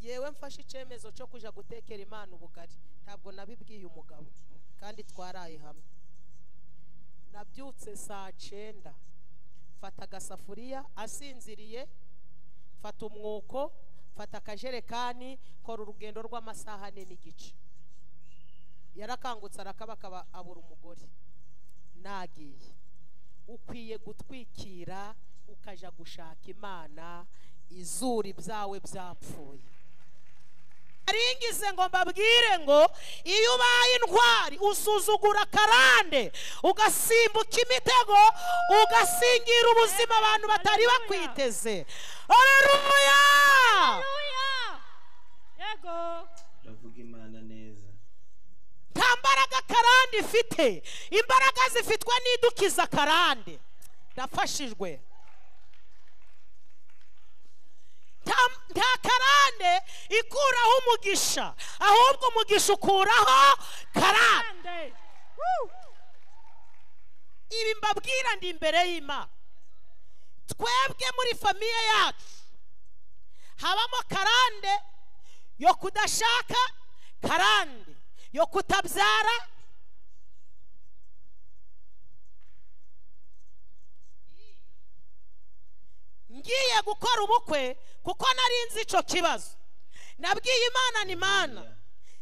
yewe mfashe icyemezo cyo kujya gutekera imana ubugari ntabwo nabibwiye umugabo kandi twaraye hamwe nabyutse saa cyenda mfata agasafuriya asinziriye mfata umwuko mfata akajerekani kora urugendo rw'amasaha ane n'igice yarakangutse arakabakaba abura umugore nagiye ukwiye gutwikira ukajya gushaka imana izuri byawe byapfuye aringize ngo mbabwire ngo iyo ubaye intwari usuzugura akarande ugasimbuka imitego ugasingira ubuzima abantu batari bakwiteze aleluya yego uravuga imana neza nta mbaraga akarande ifite imbaraga zifitwe n'idukiza akarande ndafashijwe nta- nta karande ikuraho umugisha ahubwo umugisha ukuraho karande kandi ibi mbabwira ndi imbere y'imana twebwe muri famiye yacu habamo karande yo kudashaka karande yo kutabyara ngiye gukora ubukwe kuko nari nzi icyo kibazo nabwiye imana ni mana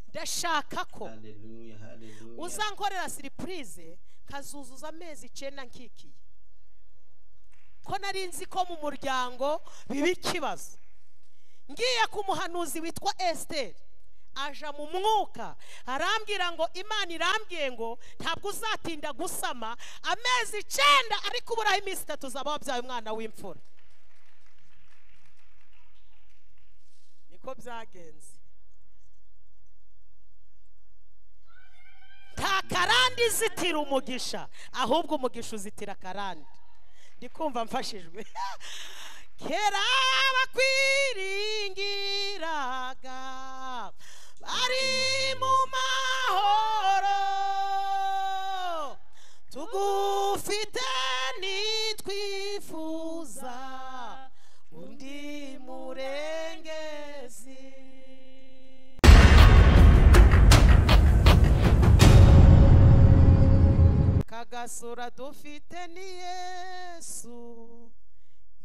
ndashaka ko haleluya haleluya uzankorera siripurize kazuzuza amezi icyenda nkikiye ko nari nzi ko mu muryango biba ikibazo ngiye ku muhanuzi witwa esiteri aja mu mwuka arambwira ngo imana irambwiye ngo ntabwo uzatinda gusama amezi icyenda ariko uburaho iminsi itatu uzaba wabyaye umwana w'imfura niko byagenze nta karande izitira umugisha ahubwo umugisha uzitira karande ndi kumva mfashijwe kera bakwiringiraga bari mu mahoro tugufite nitwifuza undi murengezi kagasura dufite ni yesu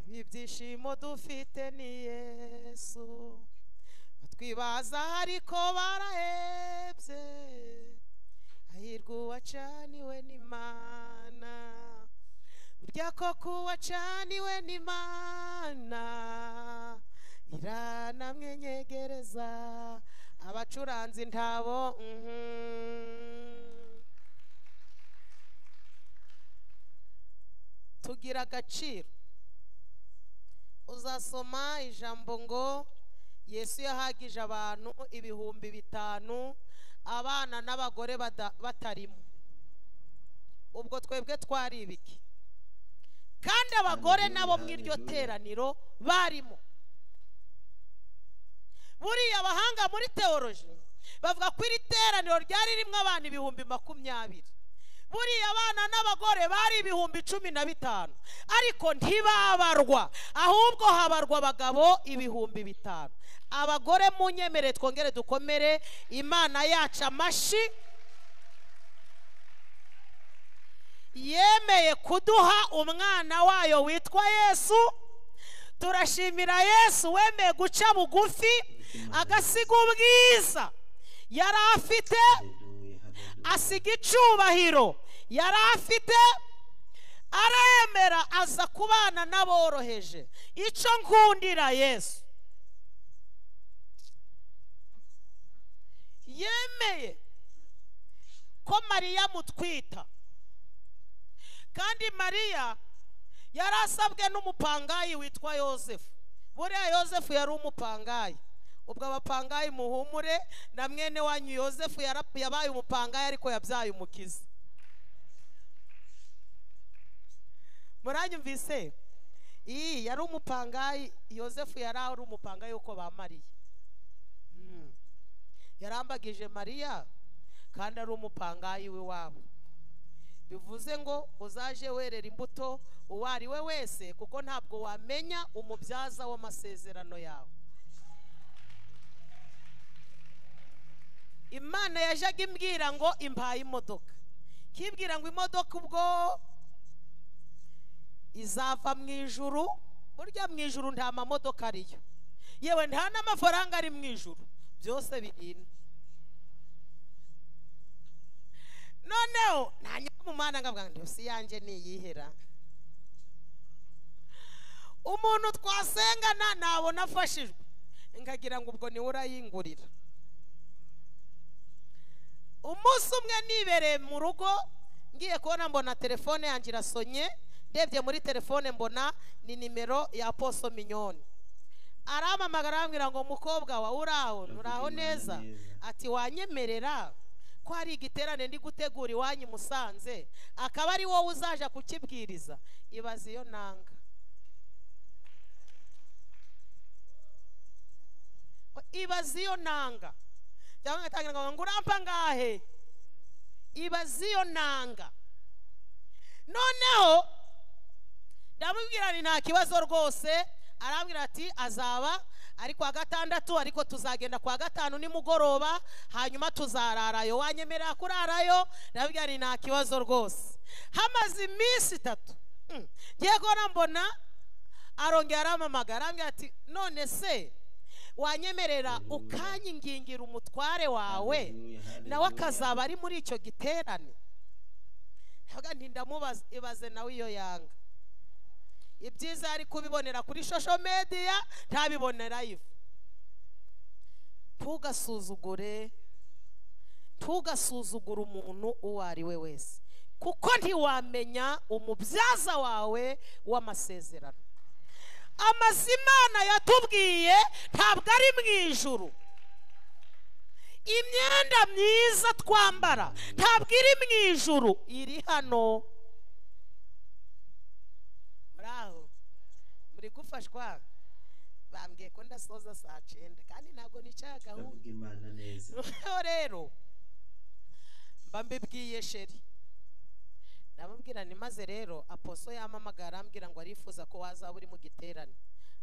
ibi byishimo dufite ni yesu batwibaza ariko barahebye hahirwa uwacaniwe n'imana burya koko uwacaniwe n'imana iranamwenyegereza abacuranzi ntabo mhm. tugira agaciro uzasoma ijambo ngo yesu yahagije abantu ibihumbi bitanu abana n'abagore bada- batarimo ubwo twebwe twari ibiki kandi abagore nabo mu iryo Hallelujah. teraniro barimo buriya abahanga muri teoloji bavuga ko iri teraniro ryari ririmo abana ibihumbi makumyabiri buriya abana n'abagore bari ibihumbi cumi na bitanu ariko ntibabarwa ahubwo habarwa abagabo ibihumbi bitanu abagore munyemere twongere dukomere imana yacu amashi yemeye kuduha umwana wayo witwa yesu turashimira yesu wemeye guca bugufi agasiga ubwiza yari afite haleluya haleluya asiga icubahiro yari afite aremera aza kubana n'aboroheje icyo nkundira yesu yemeye ko mariya amutwita kandi mariya yari asabwe n'umupangayi witwa yosefu buriya yosefu yari umupangayi ubwo abapangayi muhumure na mwene wanyu yosefu yara- yabaye umupangayi ariko yabyaye umukiza muranyumvise iyi yari umupangayi yosefu yari ari umupangayi w'uko bamariye Mm. yarambagije mariya kandi ari umupangayi w'iwabo bivuze ngo uzaje werera imbuto uwo ari we wese kuko ntabwo wamenya umubyaza w'amasezerano yawe imana yajyaga imbwira ngo impaye imodoka nkibwira ngo imodoka ubwo izava mu ijuru burya mu ijuru nta mamodoka ariyo yewe nta n'amafaranga ari mu ijuru byose birimo noneho nta mu mwana ngavuga ngo si yanjye niyihera umuntu twasengana nabona afashijwe nkagira ngo ubwo niwe urayingurira umunsi umwe nibereye mu rugo ngiye kubona mbona telefone yanjye irasonye ndebye muri telefone mbona ni nimero ya poso minyoni arampamagara arambwira ngo mukobwa wawe uraho nturaho neza ati wanyemerera ko hari igiterane ndi gutegura iwanyu i musanze akaba ari wowe uzaja kukibwiriza ibaze iyo nanga ibaze iyo nanga cyangwa ngatangira ngo urampa ngahe ibaze iyo nanga noneho ndamubwira ni nta kibazo rwose arambwira ati azaba ari kwa gatandatu ariko tuzagenda kwa gatanu nimugoroba hanyuma tuzararayo wanyemerera kurarayo ndabwira ni nta kibazo rwose hamaze iminsi itatu Mm. ngiye kubona mbona arongera aramamagara arambwira ati none se wanyemerera ukanyingingira umutware wawe nawe akazaba ari muri icyo giterane ntabwo ntindamubaze ibaze nawe iyo yanga ibyiza ari kubibonera kuri shosho mediya ntabibone live ntugasuzugure ntugasuzugure umuntu uwo ari we wese kuko ntiwamenya umubyaza wawe w'amasezerano amazimana yatubwiye ntabwo ari mu ijuru imyenda myiza twambara ntabwo iri mu ijuru iri hano muri aho muri gufashwa bambwiye ko ndasoza saa cyenda kandi ntabwo nicara gahunda ndavuga imana neza noneho rero mba mbibwiye sheri ndamubwira ni maze rero aposo yamamagara arambwira ngo arifuza ko wazaba uri mu giterane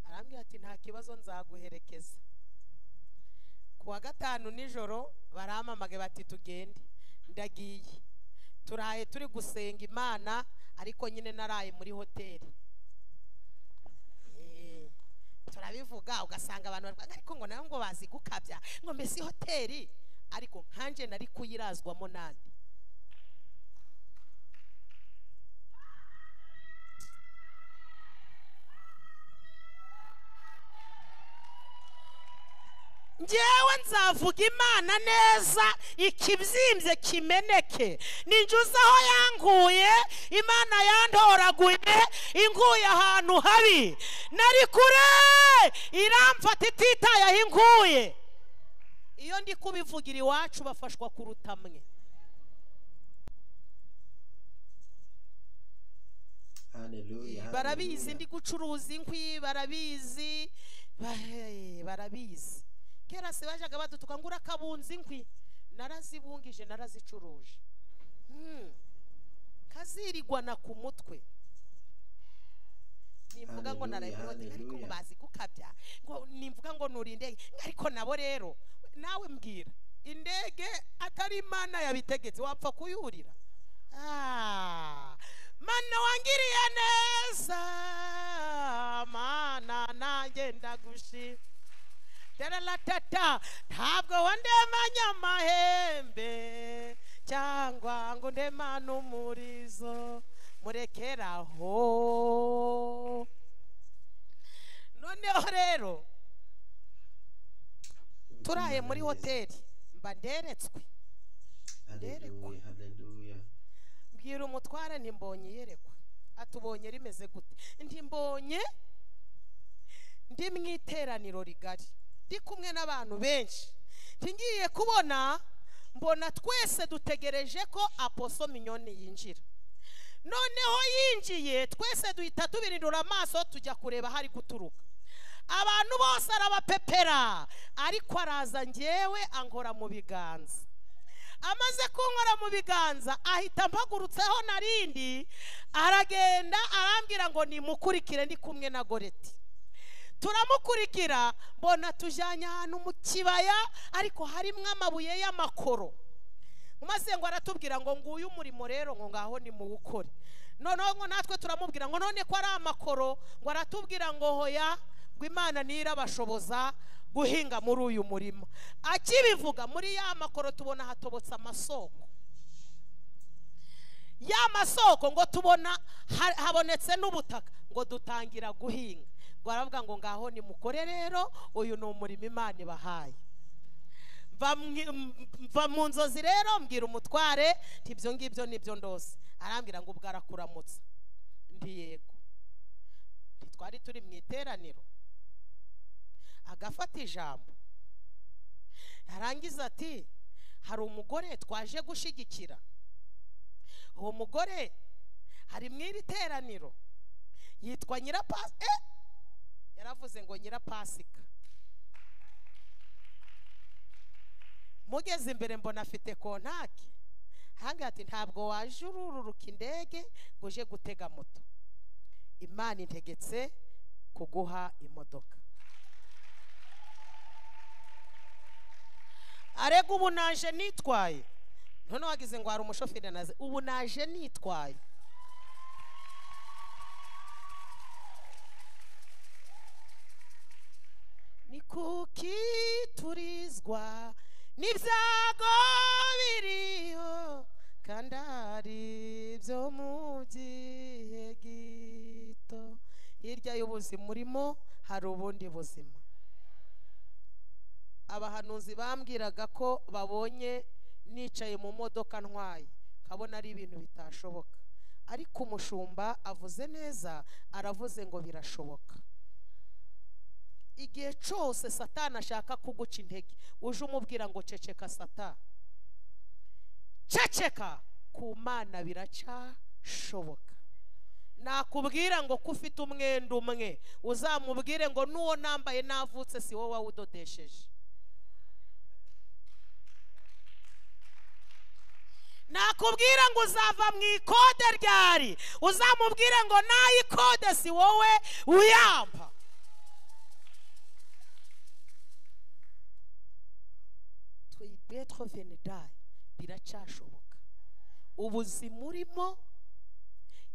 arambwira ati nta kibazo nzaguherekeza ku wa gatanu nijoro baramamage bati tugende ndagiye turaye turi gusenga imana ariko nyine naraye muri hoteli Eh, turabivuga ugasanga abantu barwaye ariko ngo nawe ngo bazi gukabya ngo mbese hoteli ariko nkanjye nari kuyirazwamo nandi ngewe nzavuga imana neza ikibyimbye kimeneke ninjuze aho yankuye imana yandoraguye inkuye ahantu habi nari kure iramfata ititaye aho inkuye iyo ndi kubivugira iwacu bafashwa kuruta mwe haleluya barabizi ndi gucuruza inkwi barabizi ba- barabizi kera se bajyaga badutuka ngo urakabunza inkwi narazibungije narazicuruje Hmm. kazirigwana ku mutwe nimvuga ngo Hallelujah, narabibonye ariko ngo hallelujah. bazi gukabya ngo nimvuga ngo nurinde ariko nabo rero nawe mbwira indege atari imana yabitegetse wapfa kuyurira Ah, mana wangiriye neza mana nanjye ndagushima taralatata ntabwo wandemanya amahembe cyangwa ngo ndemane umurizo murekeraho noneho rero Ndavuga turaye imana muri neza. hoteli mba nderetswe nderekwa. haleluya haleluya mbwira umutware ntimbonye iyerekwa atubonye rimeze gute ntimbonye ndi mu iteraniro rigari ndi kumwe n'abantu benshi ngiye kubona mbona twese dutegereje ko aposo minyoni yinjira noneho yinjiye twese duhita tubirindura amaso tujya kureba aho ari guturuka abantu bose arabapepera ariko araza ngewe ankora mu biganza amaze kunkora mu biganza ahita mpagurutseho narindi aragenda arambwira ngo nimukurikire ndi kumwe na goreti turamukurikira mbona tujyanye ahantu mu kibaya ariko harimo amabuye y'amakoro maze ngo aratubwira ngo nguyu umurimo rero ngo ngaho nimuwukore noneho ngo natwe turamubwira ngo none ko ari amakoro ngo aratubwira ngo hoya ngo imana ntirabashoboza guhinga muri uyu murimo akibivuga muri ya makoro tubona hatobotse amasoko ya masoko ngo tubona ha- habonetse n'ubutaka ngo dutangira guhinga ngo aravuga ngo ngaho nimukore rero uyu ni umurimo imana ibahaye mva mwi- m- mva mu nzozi rero mbwira umutware nti ibyo ngibyo nibyo ndose arambwira ngo ubwo arakuramutsa ndi yego ntitwari turi mu iteraniro agafata ijambo yarangiza ati hari umugore twaje gushyigikira uwo mugore hari mu iri teraniro yitwa nyirapasi eh! yaravuze ngo nyirapasika mugeze imbere mbona afite kontaki ahangaha ati ntabwo waje urururuka indege ngo uje gutega moto imana integetse kuguha imodoka arega ubu naje nitwaye noneho wagize ngo hari umushoferi naze ubu naje nitwaye ni kuki turizwa n'ibyago biriho kandi ari byo mu gihe gito hirya y'ubuzima urimo hari ubundi buzima abahanuzi bambwiraga ko babonye nicaye mu modoka ntwaye kabona ari ibintu bitashoboka ariko umushumba avuze neza aravuze ngo birashoboka igihe cyose satani ashaka kuguca intege uje umubwira ngo ceceka satani ceceka ku mana biracashoboka nakubwira ngo ko ufite umwenda umwe uzamubwire ngo n'uwo nambaye navutse si wowe wawudodesheje nakubwira ngo uzava mu ikode ryari uzamubwire ngo nayo ikode si wowe uyamba twibetrovenidayi biracashoboka ubuzima urimo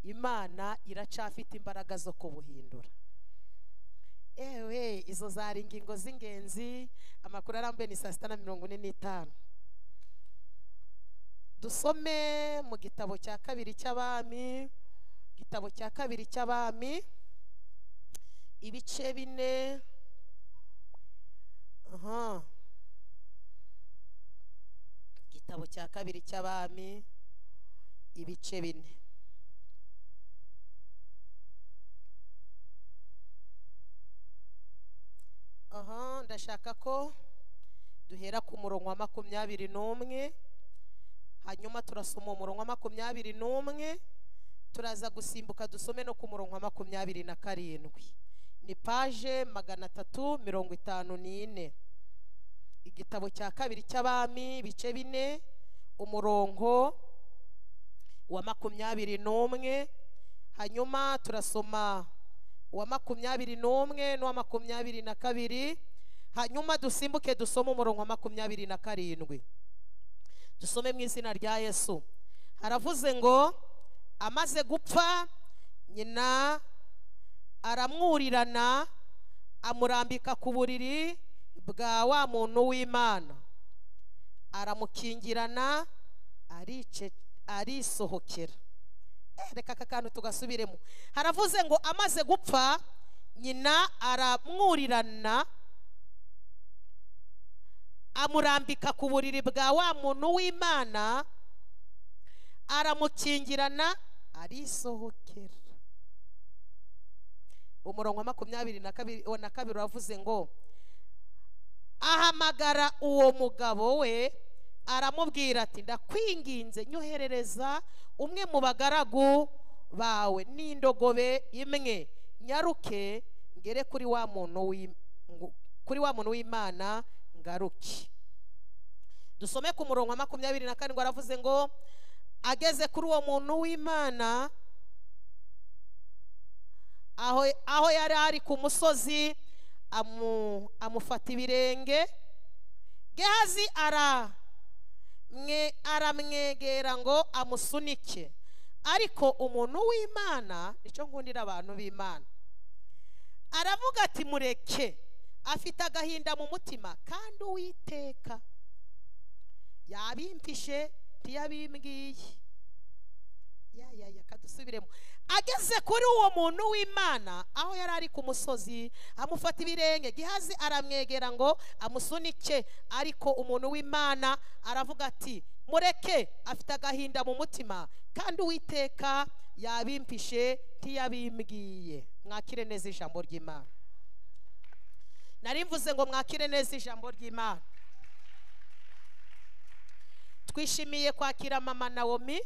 imana iracafite imbaraga zo kubuhindura ewe izo zari ingingo z'ingenzi amakuru arambuye ni saa sita na mirongo ine n'itanu dusome mu gitabo cya kabiri cy'abami igitabo cya kabiri cy'abami ibice bine aha igitabo cya kabiri cy'abami ibice bine aha ndashaka ko duhera ku murongo wa makumyabiri n'umwe hanyuma turasoma umurongo wa makumyabiri n'umwe turaza gusimbuka dusome no ku murongo wa makumyabiri na karindwi ni paje magana atatu mirongo itanu n'ine igitabo cya kabiri cy'abami ibice bine umurongo wa makumyabiri n'umwe hanyuma turasoma uwa makumyabiri n'umwe n'uwa makumyabiri na kabiri hanyuma dusimbuke dusome umurongo wa makumyabiri na karindwi dusome mu izina rya yesu haravuze ngo amaze gupfa nyina aramwurirana amurambika ku buriri bwa wa muntu w'imana aramukingirana arice arisohokera Eh, reka aka kantu tugasubiremo haravuze ngo amaze gupfa nyina aramwurirana amurambika ku buriri bwa wa muntu w'imana aramukingirana arisohokera umurongo wa makumyabiri na kabiri uwa na kabiri uravuze ngo ahamagara uwo mugabo we aramubwira ati ndakwinginze nyoherereza umwe mu bagaragu bawe n'indogobe imwe nyaruke ngere kuri wa muntu w'i- ngu- kuri wa muntu w'imana ngaruke dusome ku murongo wa makumyabiri na karindwi aravuze ngo ageze kuri uwo muntu w'imana aho aho yari ari ku musozi amu- amufata ibirenge gehazi ara mwe- aramwegera ngo amusunike ariko umuntu w'imana nicyo nkundira abantu b'imana aravuga ati mureke afite agahinda mu mutima kandi uwiteka yabimpishe ntiyabimbwiye ya ya ya kadusubiremo ageze kuri uwo muntu w'imana aho yari ari ku musozi amufata ibirenge gihazi aramwegera ngo amusunike ariko umuntu w'imana aravuga ati mureke afite agahinda mu mutima kandi uwiteka yabimpishe ntiyabimbwiye mwakire neza ijambo ry'imana nari mvuze ngo mwakire neza ijambo ry'imana twishimiye kwakira mama nawomi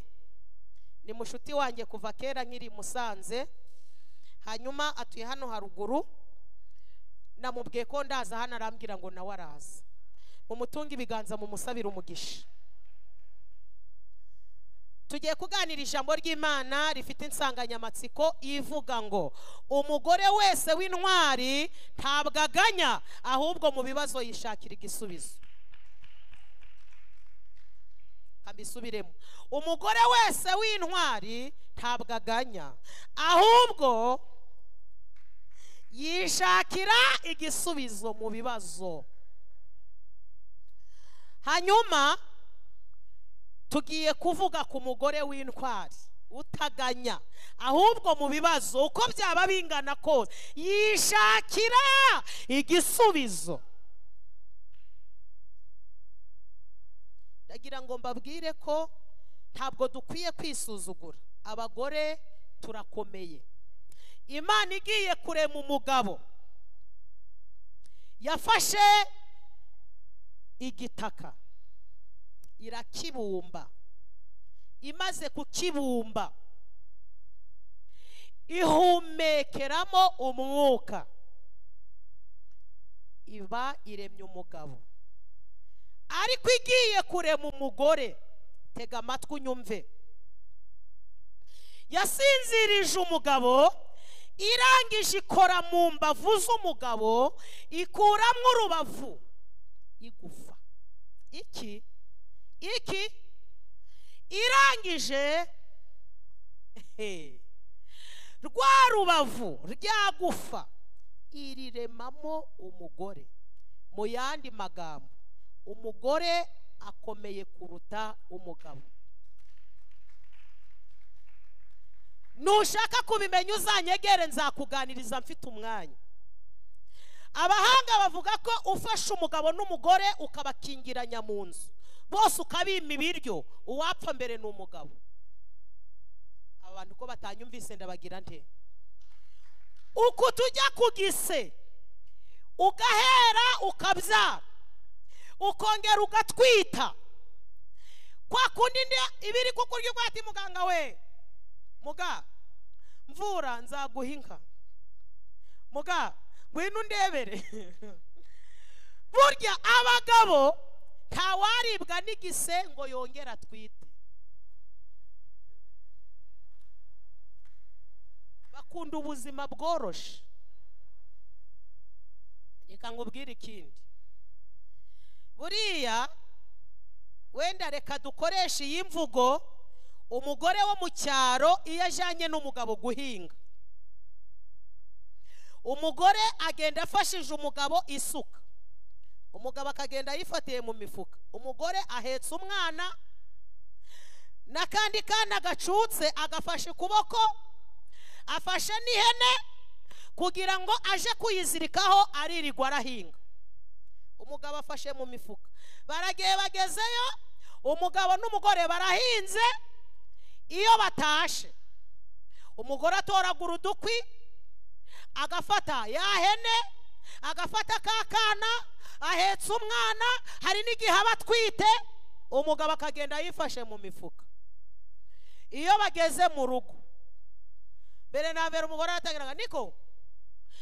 ni mushuti wanjye kuva kera nkiri i musanze hanyuma atuye hano haruguru namubwiye ko ndaza hano arambwira ngo nawe araza mumutunge ibiganza mumusabire umugisha tugiye kuganira ijambo ry'imana rifite insanganyamatsiko ivuga ngo umugore wese w'intwari ntabwo aganya ahubwo mu bibazo yishakira igisubizo kabisubiremo umugore wese w'intwari ntabwo aganya ahubwo yishakira igisubizo mu bibazo hanyuma tugiye kuvuga ku mugore w'intwari utaganya ahubwo mu bibazo uko byaba bingana kose yishakira igisubizo ndagira ngo mbabwire ko ntabwo dukwiye kwisuzugura abagore turakomeye imana igiye kurema umugabo yafashe igitaka irakibumba imaze kukibumba ihumekeramo umwuka iba iremye umugabo ariko igiye kurema umugore tega amatwi unyumve yasinzirije umugabo irangije ikora mu mbavu z'umugabo ikuramo urubavu igufa iki iki irangije he, rwa rubavu rya gufa iriremamo umugore mu yandi magambo umugore akomeye kuruta umugabo nushaka kubimenya uzanyegere nzakuganiriza mfite umwanya abahanga bavuga ko ufashe umugabo n'umugore ukabakingiranya mu nzu bose ukabima ibiryo uwapfa mbere ni umugabo abantu ko batanyumvise ndabagira nte uku tujya ku gise ugahera ukabyara ukongera ugatwita kwa kundi ndi- ibiri ku kurya ugwate muganga we muga mvura nzaguha inka muga ngwino undebere burya abagabo ntawaribwa n'igise ngo yongere atwite bakunda ubuzima bworoshe reka nkubwire ikindi buriya wenda reka dukoreshe iyi mvugo umugore wo mu cyaro iyo ajyanye n'umugabo guhinga umugore agenda afashije umugabo isuka umugabo akagenda ayifatiye mu mifuka umugore ahetse umwana n'akandi kana gacutse agafashe ukuboko afashe n'ihene kugira ngo aje kuyizirikaho aririrwa arahinga umugabo afashe mu mifuka baragiye bagezeyo umugabo n'umugore barahinze iyo batashe umugore atoragura udukwi agafata ya hene agafata ka kana ahetse umwana hari n'igihe aba atwite umugabo akagenda yifashe mu mifuka iyo bageze mu rugo mbere na mbere umugore aratangiraga niko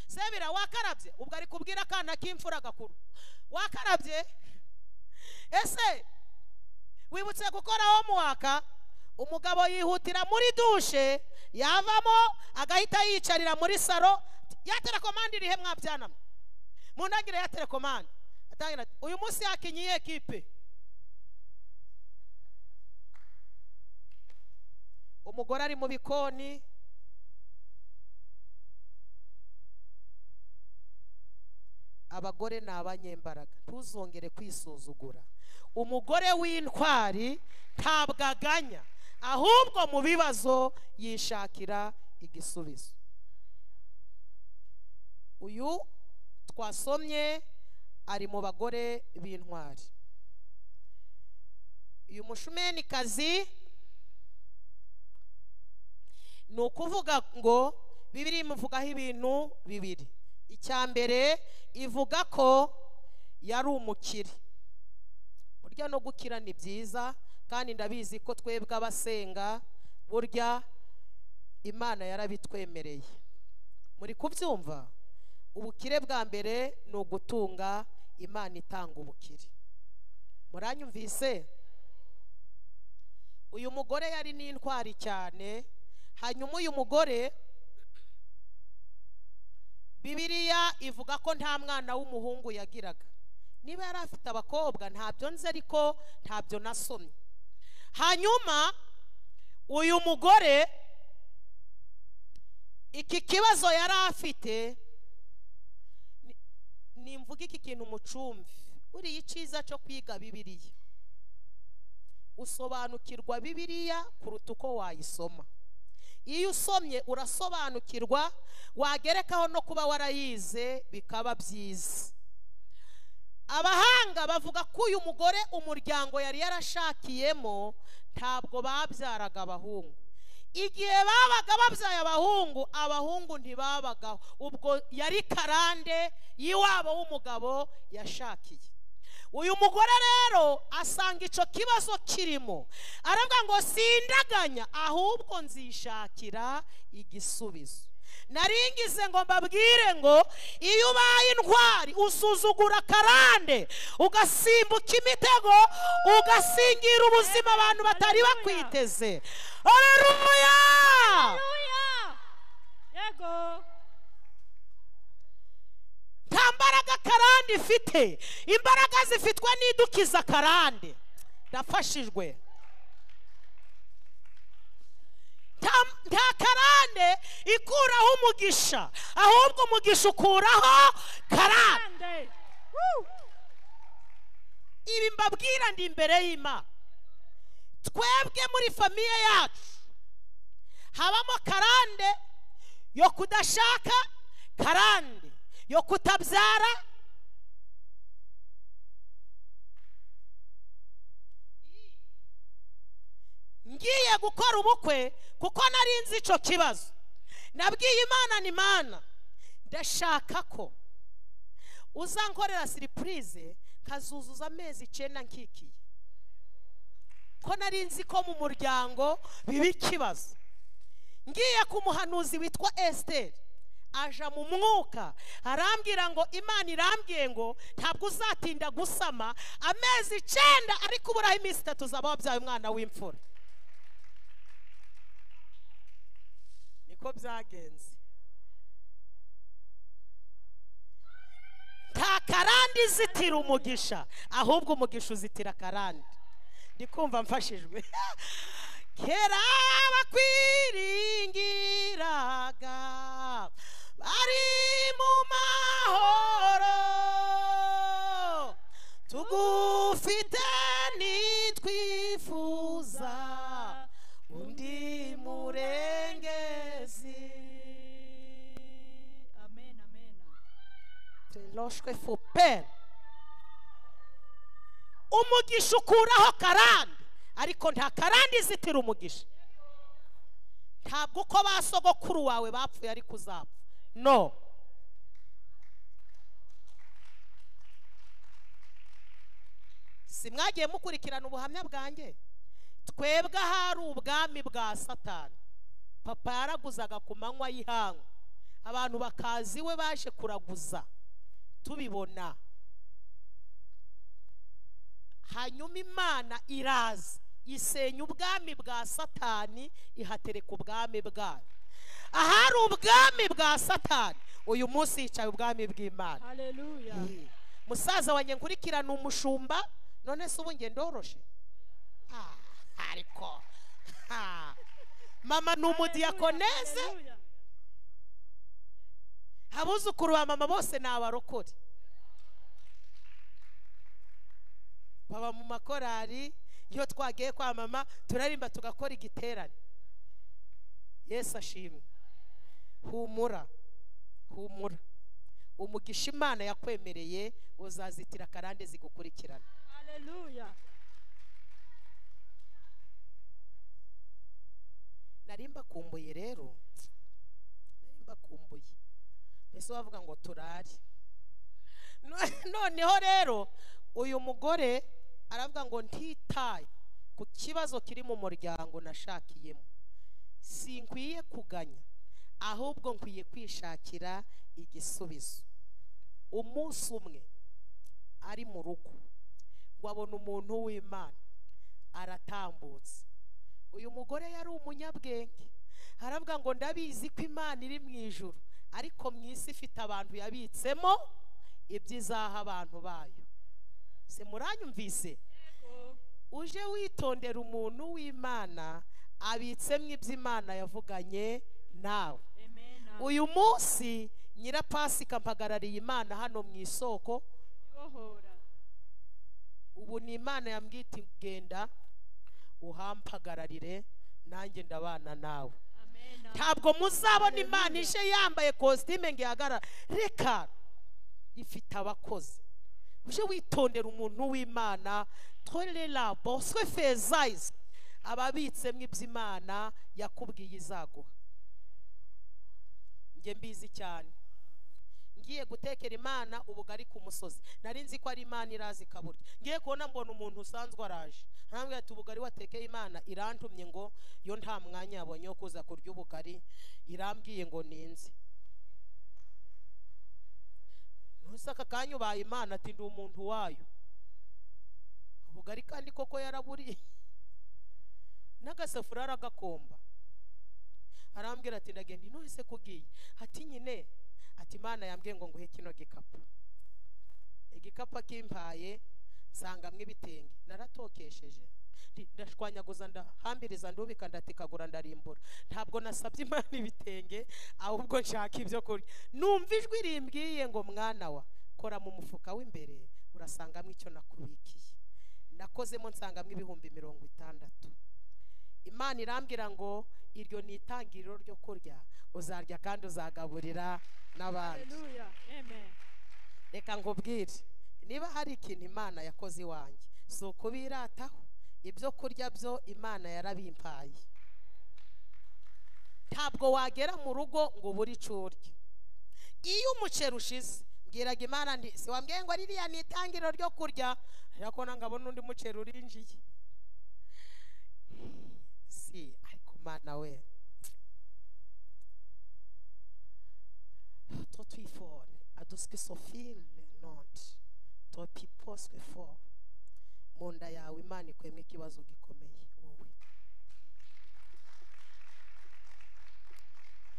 sebira wakarabye ubwo ari kubwira akana k'imfura gakuru wakarabye ese wibutse gukoraho muwaka umugabo yihutira muri dushe yavamo agahita yiyicarira muri saro yatera komande irihe mwabyana mwe mu ntangiriro ya telekomande atangira ati uyu munsi yakinye iyi ekipe umugore ari mu bikoni abagore ni abanyembaraga ntuzongere kwisuzugura umugore w'intwari ntabwo aganya ahubwo mu bibazo yishakira igisubizo uyu twasomye ari mu bagore b'intwari uyu mushumenikazi ni ukuvuga ngo bibiri imuvugaho ibintu bibiri icya mbere ivuga ko yari umukire burya no gukira ni byiza kandi ndabizi ko twebwe abasenga burya imana yarabitwemereye muri kubyumva ubukire bwa mbere ni ugutunga imana itanga ubukire muranyumvise uyu mugore yari n'intwari cyane hanyuma uyu mugore bibiriya ivuga ko nta mwana w'umuhungu yagiraga niba yari afite abakobwa ntabyo nzi ariko ntabyo nasomye hanyuma uyu mugore iki kibazo yari afite ni- nimvuga iki kintu umucumbi buriya icyiza cyo kwiga bibiliya usobanukirwa bibiliya kuruta uko wayisoma iyo usomye urasobanukirwa wagerekaho no kuba warayize bikaba byiza abahanga bavuga ko uyu mugore umuryango yari yarashakiyemo ntabwo babyaraga abahungu igihe babaga babyaye abahungu abahungu ntibabagaho ubwo yari karande y'iwabo w'umugabo yashakiye uyu mugore rero asanga icyo kibazo kirimo aravuga ngo sindaganya ahubwo nzishakira igisubizo naringize ngo mbabwire ngo iyo ubaye intwari usuzugura karande ugasimbuka imitego ugasingira ubuzima abantu batari bakwiteze aleluya yego nta mbaraga karande ifite imbaraga zifitwe n'idukiza karande ndafashijwe nta nta karande ikuraho umugisha ahubwo umugisha ukuraho karande kandi ibi mbabwira ndi imbere y'imana twebwe muri famiye yacu habamo karande yo kudashaka karande yo kutabyara ngiye gukora ubukwe kuko nari nzi icyo kibazo nabwiye imana ni mana ndashaka ko uzankorera siripurize kazuzuza amezi icyenda nkikiye ko nari nzi ko mu muryango biba ikibazo ngiye ku muhanuzi witwa esiteri aja mu mwuka arambwira ngo imana irambwiye ngo ntabwo uzatinda gusama amezi icyenda ariko uburaho iminsi itatu uzaba wabyaye umwana w'imfura niko byagenze nta karande izitira umugisha ahubwo umugisha uzitira karande ndi kumva mfashijwe kera bakwiringiraga bari mu mahoro tugufite nitwifuza undi murengezi amen amen Teloshwe fuperi umugisha ukuraho karande ariko nta karande izitira umugisha ntabwo uko ba sogokuru wawe bapfuye ariko uzapfa no si mwagiye mukurikirana ubuhamya bwanjye twebwe ahari ubwami bwa satani papa yaraguzaga ku manywa y'ihangu abantu bakaza iwe baje kuraguza tubibona hanyuma imana iraza isenya ubwami bwa satani ihatereka ubwami bwayo ahari ubwami bwa satani uyu munsi yicaye ubwami bw'imana haleluya Mm. musaza wanjye nkurikirana umushumba none se ubu njye ndoroshe Ah, ariko ha. mama ni umudiyakoneze Haleluya. abuzukuru ba mama bose ni abarokore baba mu makorari iyo twagiye kwa mama turarimba tugakora igiterane yesu ashimwe humura humura umugisha imana yakwemereye uzazitira akarande zigukurikirana haleluya nari mbakumbuye rero nari mbakumbuye mbese wavuga ngo turare No- noneho rero uyu mugore aravuga ngo ntitaye ku kibazo kiri mu muryango nashakiyemo sinkwiye kuganya ahubwo nkwiye kwishakira igisubizo umunsi umwe ari mu rugo ngo abona umuntu w'imana aratambutse uyu mugore yari umunyabwenge aravuga ngo ndabizi ko imana iri mu ijuru ariko mu isi ifite abantu yabitsemo ibyizaha abantu bayo se muranyumvise Yego. uje witondera umuntu w'imana abitsemo ibyo imana yavuganye nawe amen uyu munsi nyirapasika mpagarariye imana hano mu isoko ibohora ubu ni imana yambwiye iti genda uhampagararire nanjye ndabana nawe amen ntabwo muzabona imana ije yambaye kositime ngo ihagarara reka ifite abakozi uje witondera umuntu w'imana tore rabo swe fezayizi ababitsemo iby'imana yakubwiye izaguha njye mbizi cyane ngiye gutekera imana ubugari ku musozi nari nzi ko ari imana iraza ikaburya ngiye kubona mbona umuntu usanzwe araje arambwira ati ubugari watekeye imana irantumye ngo yo nta mwanya yabonye wo kuza kurya ubugari irambwiye ngo ninze ntuzi aka kanya ubaye imana ati ndi umuntu wayo ubugari kandi koko yaraburiye n'agasafuriya aragakomba arambwira ati ndagenda ino ese kugiye ati nyine ati imana yambwiye ngo nguhe kino gikapu igikapu akimpaye nsangamo ibitenge naratokesheje ndi- ndashwanyaguza ndahambiriza ndubika ndatikagura ndarimbura ntabwo nasabye imana ibitenge ahubwo nshaka ibyo kurya numva ijwi rimbwiye ngo mwana wa kora mu mufuka w'imbere urasangamo icyo nakubikiye nakozemo nsangamo ibihumbi mirongo itandatu imana irambwira ngo iryo ni itangiriro ryo kurya uzarya kandi uzagaburira n'abandi haleluya amen reka nkubwire niba hari ikintu imana yakoze iwanjye si ukubirataho ibyo kurya byo imana yarabimpaye ntabwo wagera mu rugo ngo ubure icyo urya iyo umuceri ushize mbwiraga imana nti si wambwiye ngo ririya ni itangiriro ryo kurya ariko nangabona undi muceri urinjiye si ariko mana we toi tu ifone aduske sofile nonti toi piposwe for mu nda yawe imana ikwemo ikibazo gikomeye wowe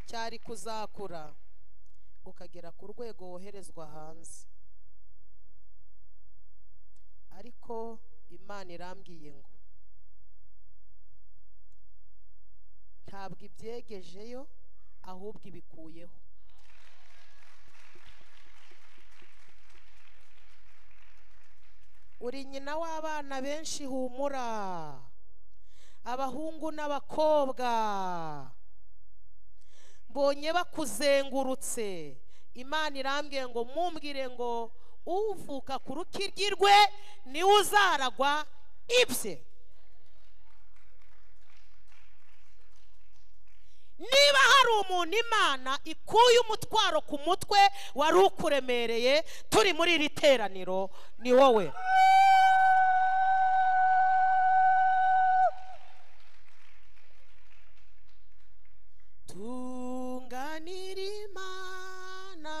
cyari kuzakura ukagera ku rwego woherezwa hanze ariko imana irambwiye ngo ntabwo ibyegejeyo ahubwo ibikuyeho uri nyina w'abana benshi humura abahungu n'abakobwa mbonye bakuzengurutse imana irambwiye ngo mumbwire ngo uvuka ku rukiryi rwe niwe uzaragwa ibye niba hari umuntu imana ikuye umutwaro ku mutwe wari ukuremereye turi muri iri teraniro ni wowe tunganira imana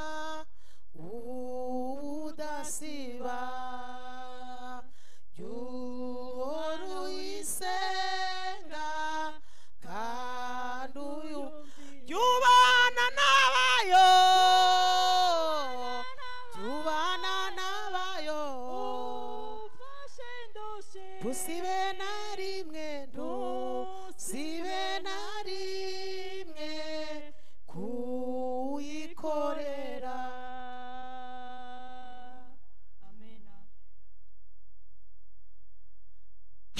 ubudasiba y'uhora uyisenga kandi uyu Yumvira. yubana n'abayo ntusibe na rimwe ntusibe na rimwe kuyikorera amena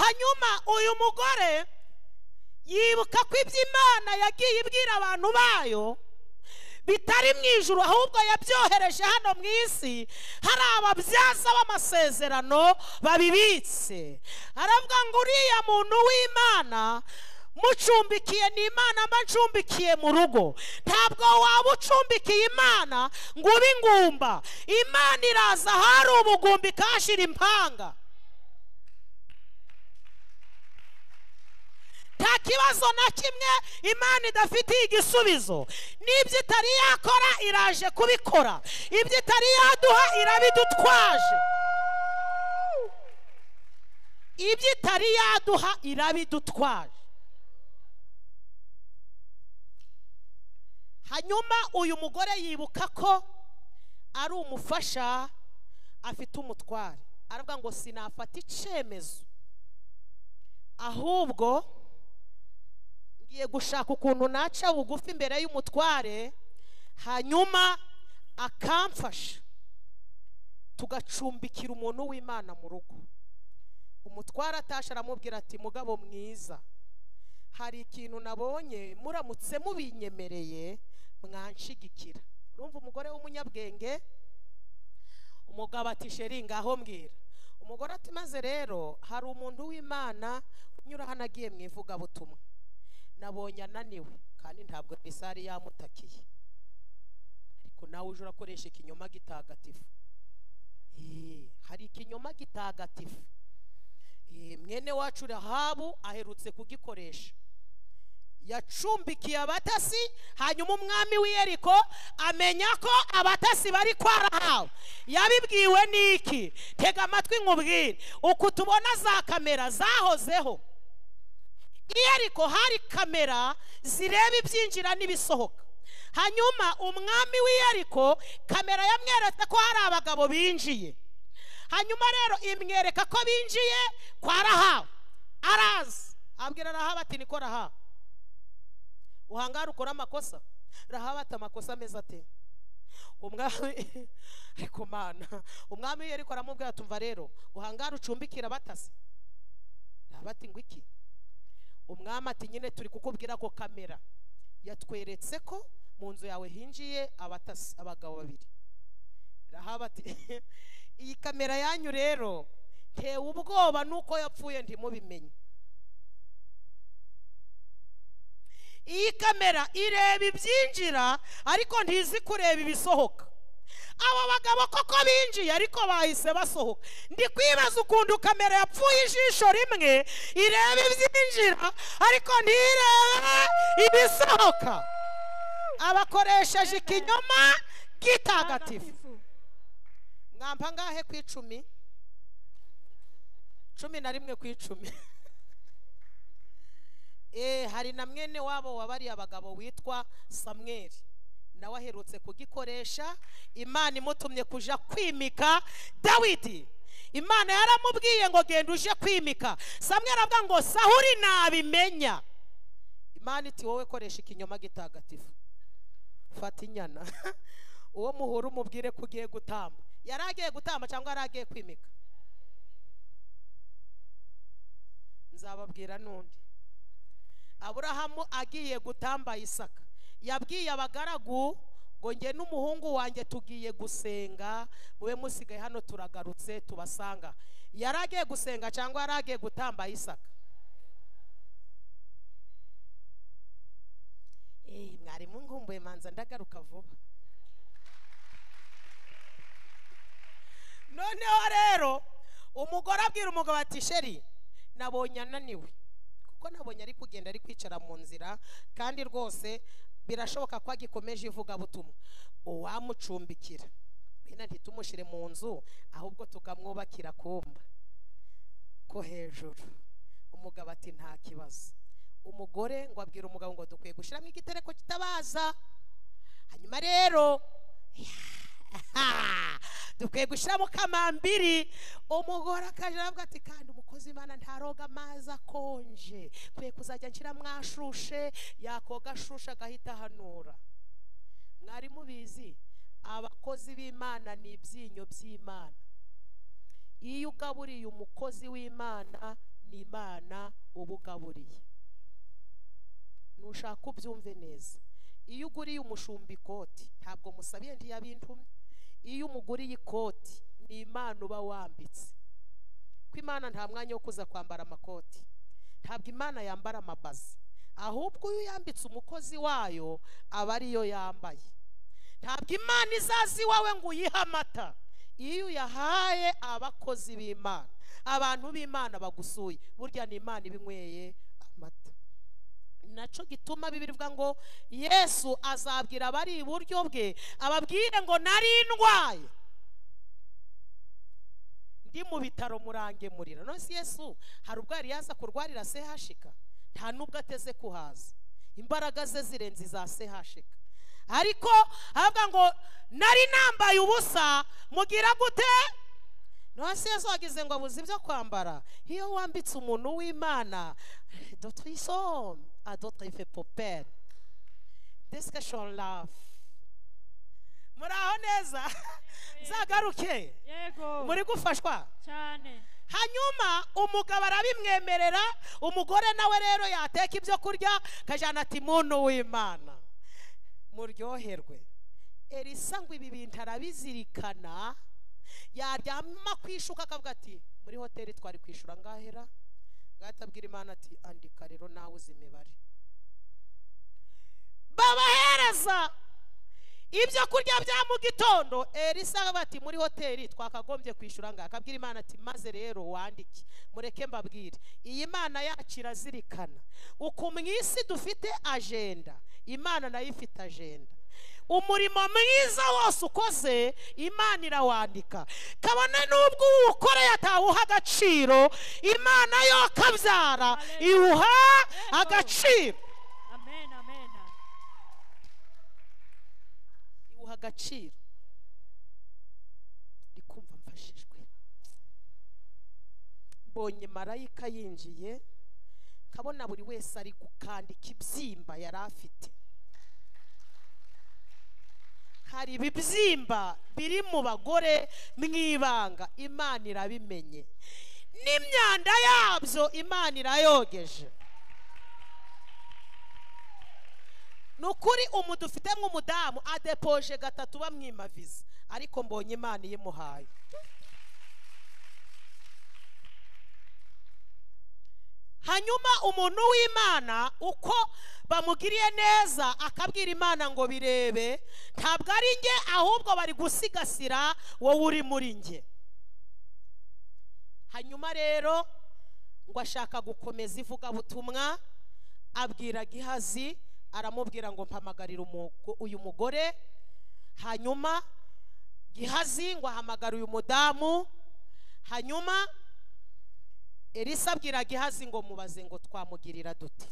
hanyuma uyu mugore yibuka ko ibyo imana yagiye ibwira abantu bayo bitari mu ijuru ahubwo yabyohereje hano mu isi hari ababyaza b'amasezerano babibitse aravuga ngo uriya muntu w'imana mucumbikiye ni imana mba ncumbikiye mu rugo ntabwo waba ucumbikiye imana ngo ube ingumba imana iraza ahari ubugumba ikahashyira impanga nta kibazo na kimwe imana idafitiye igisubizo n'ibyo itari yakora iraje kubikora ibyo itari yaduha irabidutwaje ibyo itari yaduha irabidutwaje hanyuma uyu mugore yibuka ko ari umufasha afite umutware aravuga ngo sinafata icyemezo ahubwo ngiye gushaka ukuntu naca bugufi imbere y'umutware hanyuma akamfasha tugacumbikira umuntu w'imana mu rugo umutware atashe aramubwira ati mugabo mwiza hari ikintu nabonye muramutse mubinyemereye mwanshigikira urumva umugore w'umunyabwenge umugabo ati sheri ngaho mbwira umugore ati maze rero hari umuntu w'imana unyura hano agiye mu ivugabutumwa nabonye ananiwe kandi ntabwo isari yamutakiye ariko nawe uje urakoresha ikinyoma gitagatifu Eee, hari ikinyoma gitagatifu Eee, mwene wacu rahabu aherutse kugikoresha yacumbikiye abatasi hanyuma umwami w'iyeriko amenya ko abatasi bari kwa rahabu yabibwiwe n'iki tega amatwi nkubwire uku tubona za kamera zahozeho iyo ariko hari kamera zireba ibyinjira n'ibisohoka hanyuma umwami w'iyariko kamera yamweretse ko hari abagabo binjiye hanyuma rero imwereka ko binjiye kwa rahabu araza abwira rahabu ati niko rahabu uhangara ukora amakosa rahabu ati amakosa ameze ate umwami ariko mana umwami w'iyariko aramubwira tumva rero uhangara ucumbikira abatasi rahabu ati ngo iki umwami ati nyine turi kukubwira ko kamera yatweretse ko mu nzu yawe hinjiye abatasi abagabo babiri rahaba ati iyi kamera yanyu rero ntewe ubwoba nuko yapfuye ntimubimenye iyi kamera ireba ibyinjira ariko ntizi kureba ibisohoka abo bagabo koko binjiye ariko bahise basohoka ndi kwibaza ukuntu kamera yapfuye ijisho rimwe ireba ibyinjira ariko ntirebe ibisohoka abakoresheje ikinyoma gitagatifu mwamba angahe ku icumi cumi na rimwe ku icumi Eh, hari na mwene wabo wabariye abagabo witwa samweri nawe aherutse kugikoresha imana imutumye kuja kwimika dawidi imana yaramubwiye ngo genda uje kwimika samweri avuga ngo sahuri nabimenya imana iti wowe koresha ikinyoma gitagatifu fata inyana uwo muhura umubwire ko ugiye gutamba yari agiye gutamba cyangwa yari agiye kwimika nzababwira n'undi aburahamu agiye gutamba isaka yabwiye abagaragu ngo nge n'umuhungu wanjye tugiye gusenga mube musigaye hano turagarutse tubasanga yari agiye gusenga cyangwa yari agiye gutamba isaka Eh, mwarimu nkumbuye manza ndagaruka vuba noneho rero umugore abwira umugabo ati sheri nabonye ananiwe kuko nabonye ari kugenda ari kwicara mu nzira kandi rwose birashoboka ko agikomeje ivugabutumwa uwamucumbikira bino ntitumushyire mu nzu ahubwo tukamwubakira akumba ko hejuru umugabo ati nta kibazo umugore ngo abwira umugabo ngo dukwiye gushyiramo igitereko kitabaza hanyuma rero Ha! dukwiye gushyiramo kamambiri umugore akaje aravuga ati kandi umukozi imana ntaroga amazi akonje kwiye kuzajya nshyiramo ashushe yakoga ashushe agahita ahanura mwari mubizi abakozi b'imana ni ibyinyo by'imana iyo ugaburiye umukozi w'imana ni imana uba ugaburiye nushaka ubyumve neza iyo uguriye umushumba ikoti ntabwo musabiye ntiyabintumye iyo umuguriye ikoti ni imana uba wambitse ko imana nta mwanya wo kuza kwambara amakoti ntabwo imana yambara amabazi ahubwo iyo yambitse umukozi wayo aba ariyo yambaye ntabwo imana izaza iwawe ngo uyihe amata iyo uyahaye abakozi b'imana abantu b'imana bagusuye burya ni imana ibinyweye amata nacyo gituma bibivuga ngo yesu azabwira abari iburyo bwe ababwire ngo nari ndwaye ndi mu bitaro murangemurira none se yesu hari ubwo yari yaza kurwarira sehashika nta n'ubwo ateze kuhaza imbaraga ze zirenze iza sehashika ariko aravuga ngo nari nambaye ubusa mugira gute none se yazagize ngo abuze ibyo kwambara iyo wambitse umuntu w'imana dotrisom adotrife popere disikashoni rafu muri aho neza nzagaruke yego muri gufashwa cyane hanyuma umugabo arabimwemerera umugore nawe rero yateka ibyo kurya akajyana ati muntu w'imana muryoherwe elisa ngo ibi bintu arabizirikana yaryama kwishuka akavuga ati muri hoteli twari kwishyura ngahera ngahita abwira imana ati andika rero nawe uzi imibare babahereza ibyo kurya bya mu gitondo elisa aravuga ati muri hoteli twakagombye kwishyura ngaha akabwira imana ati maze rero wandike mureke mbabwire iyi mana yacu irazirikana uku mu isi dufite ajenda imana nayo ifite ajenda umurimo mwiza wose ukoze imana irawandika kabone n'ubwo uwukoreye atawuha agaciro imana yo akabyara iwuha agaciro amen amen iwuha agaciro ndi kumva mfashijwe mbonye marayika yinjiye nkabona buri wese ari gukandika ibyimba yari afite hari ibibyimba biri mu bagore mu ibanga imana irabimenye n'imyanda yabyo imana irayogeje ni ukuri umuntu ufite nk'umudamu adepoje gatatu bamwimaviza ariko mbonye imana iyimuhaye hanyuma umuntu w'imana uko bamugiriye neza akabwira imana ngo birebe ntabwo ari njye ahubwo bari gusigasira wowe uri muri njye hanyuma rero ngo ashaka gukomeza ivugabutumwa abwira gihazi aramubwira ngo mpamagarire umu- uyu mugore hanyuma gihazi ngo ahamagara uyu mudamu hanyuma elisa abwira gihazi ngo mubaze ngo twamugirira dute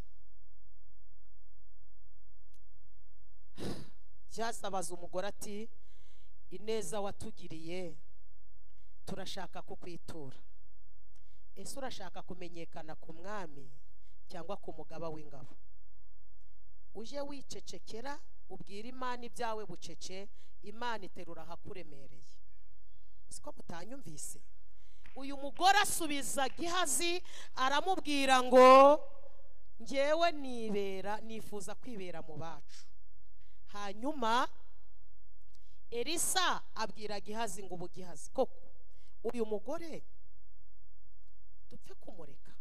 gihazi abaza umugore ati ineza watugiriye turashaka kukwitura ese urashaka kumenyekana ku mwami cyangwa ku mugaba w'ingabo uje wicecekera ubwira imana ibyawe bucece imana iterura ahakuremereye siko mutanyumvise uyu mugore asubiza gihazi aramubwira ngo ngewe nibera nifuza kwibera mu bacu hanyuma elisa abwira gihazi ngo ubu gihazi koko uyu mugore dupfe kumureka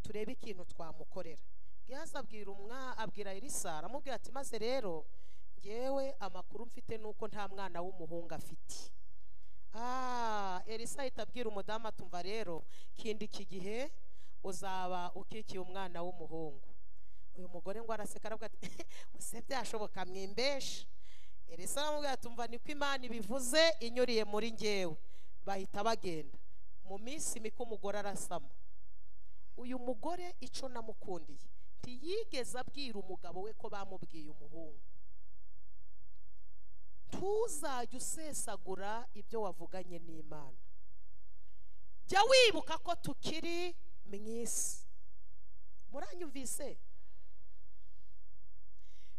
turebe ikintu twamukorera gihazi abwira umwa abwira elisa aramubwira ati maze rero ngewe amakuru mfite ni uko nta mwana w'umuhungu afite ah elisa ahita abwira umudamu atumva rero kindi iki gihe uzaba ukikiye umwana w'umuhungu uyu mugore ngo araseka aravuga ati ese byashoboka mwimbeshe elisa aramubwira ati umva niko imana ibivuze inyuriye muri ngewe bahita bagenda mu minsi mike umugore arasama uyu mugore icyo namukundiye ntiyigeze abwira umugabo we ko bamubwiye umuhungu ntuzajye usesagura ibyo wavuganye n'imana jya wibuka ko tukiri mu isi muranyumvise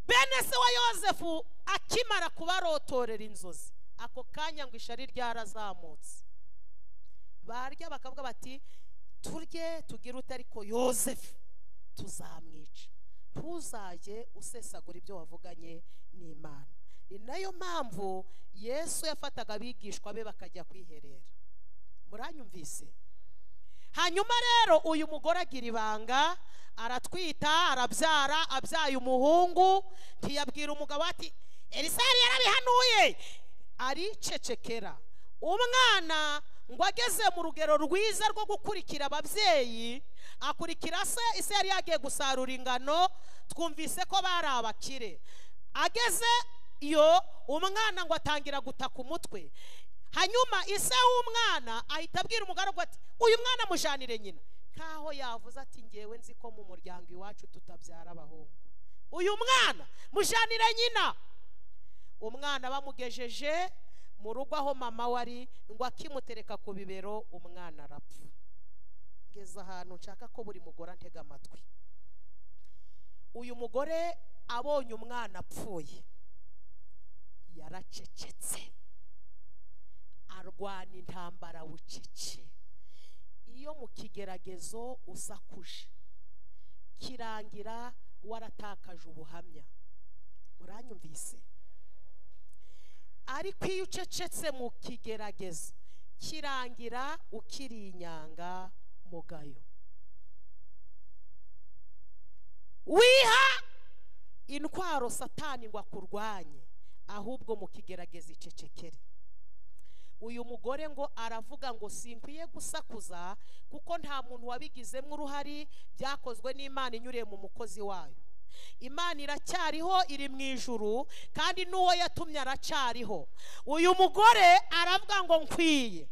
bene se wa yosefu akimara kubarotorera inzozi ako kanya ngo ishari ryarazamutse barya bakavuga bati turye tugire ute ariko yosefu tuzamwica ntuzajye usesagura ibyo wavuganye n'imana ni nayo mpamvu yesu yafataga abigishwa be bakajya kwiherera muranyumvise hanyuma rero uyu mugore agira ibanga aratwita arabyara abyaye umuhungu ntiyabwira umugabo ati elisari yarabihanuye aricecekera umwana ngo ageze mu rugero rwiza rwo gukurikira ababyeyi akurikira se ise yari yagiye gusarura ingano twumvise ko bari abakire ageze iyo umwana ngo atangira gutaka umutwe hanyuma ise w'umwana ahita abwira umugaragu ati uyu mwana amujanire nyina nkaho yavuze ati ngewe nzi ko mu muryango iwacu tutabyara abahungu uyu mwana mujanire nyina umwana bamugejeje mu rugo aho mama we ari ngo akimutereka ku bibero umwana arapfa ngeze ahantu nshaka ko buri mugore antega amatwi uyu mugore abonye umwana apfuye yaracecetse arwana intambara bucece iyo mu kigeragezo usakuje kirangira waratakaje ubuhamya uranyumvise ariko iyo ucecetse mu kigeragezo kirangira ukiri inyanga mugayo wiha intwaro satani ngo akurwanye ahubwo mu kigerageza icecekere uyu mugore ngo aravuga ngo sinkwiye gusakuza kuko nta muntu wabigizemo uruhare byakozwe n'imana inyuriye mu mukozi wayo imana iracyariho iri mu ijuru kandi n'uwo yatumye aracariho uyu mugore aravuga ngo nkwiye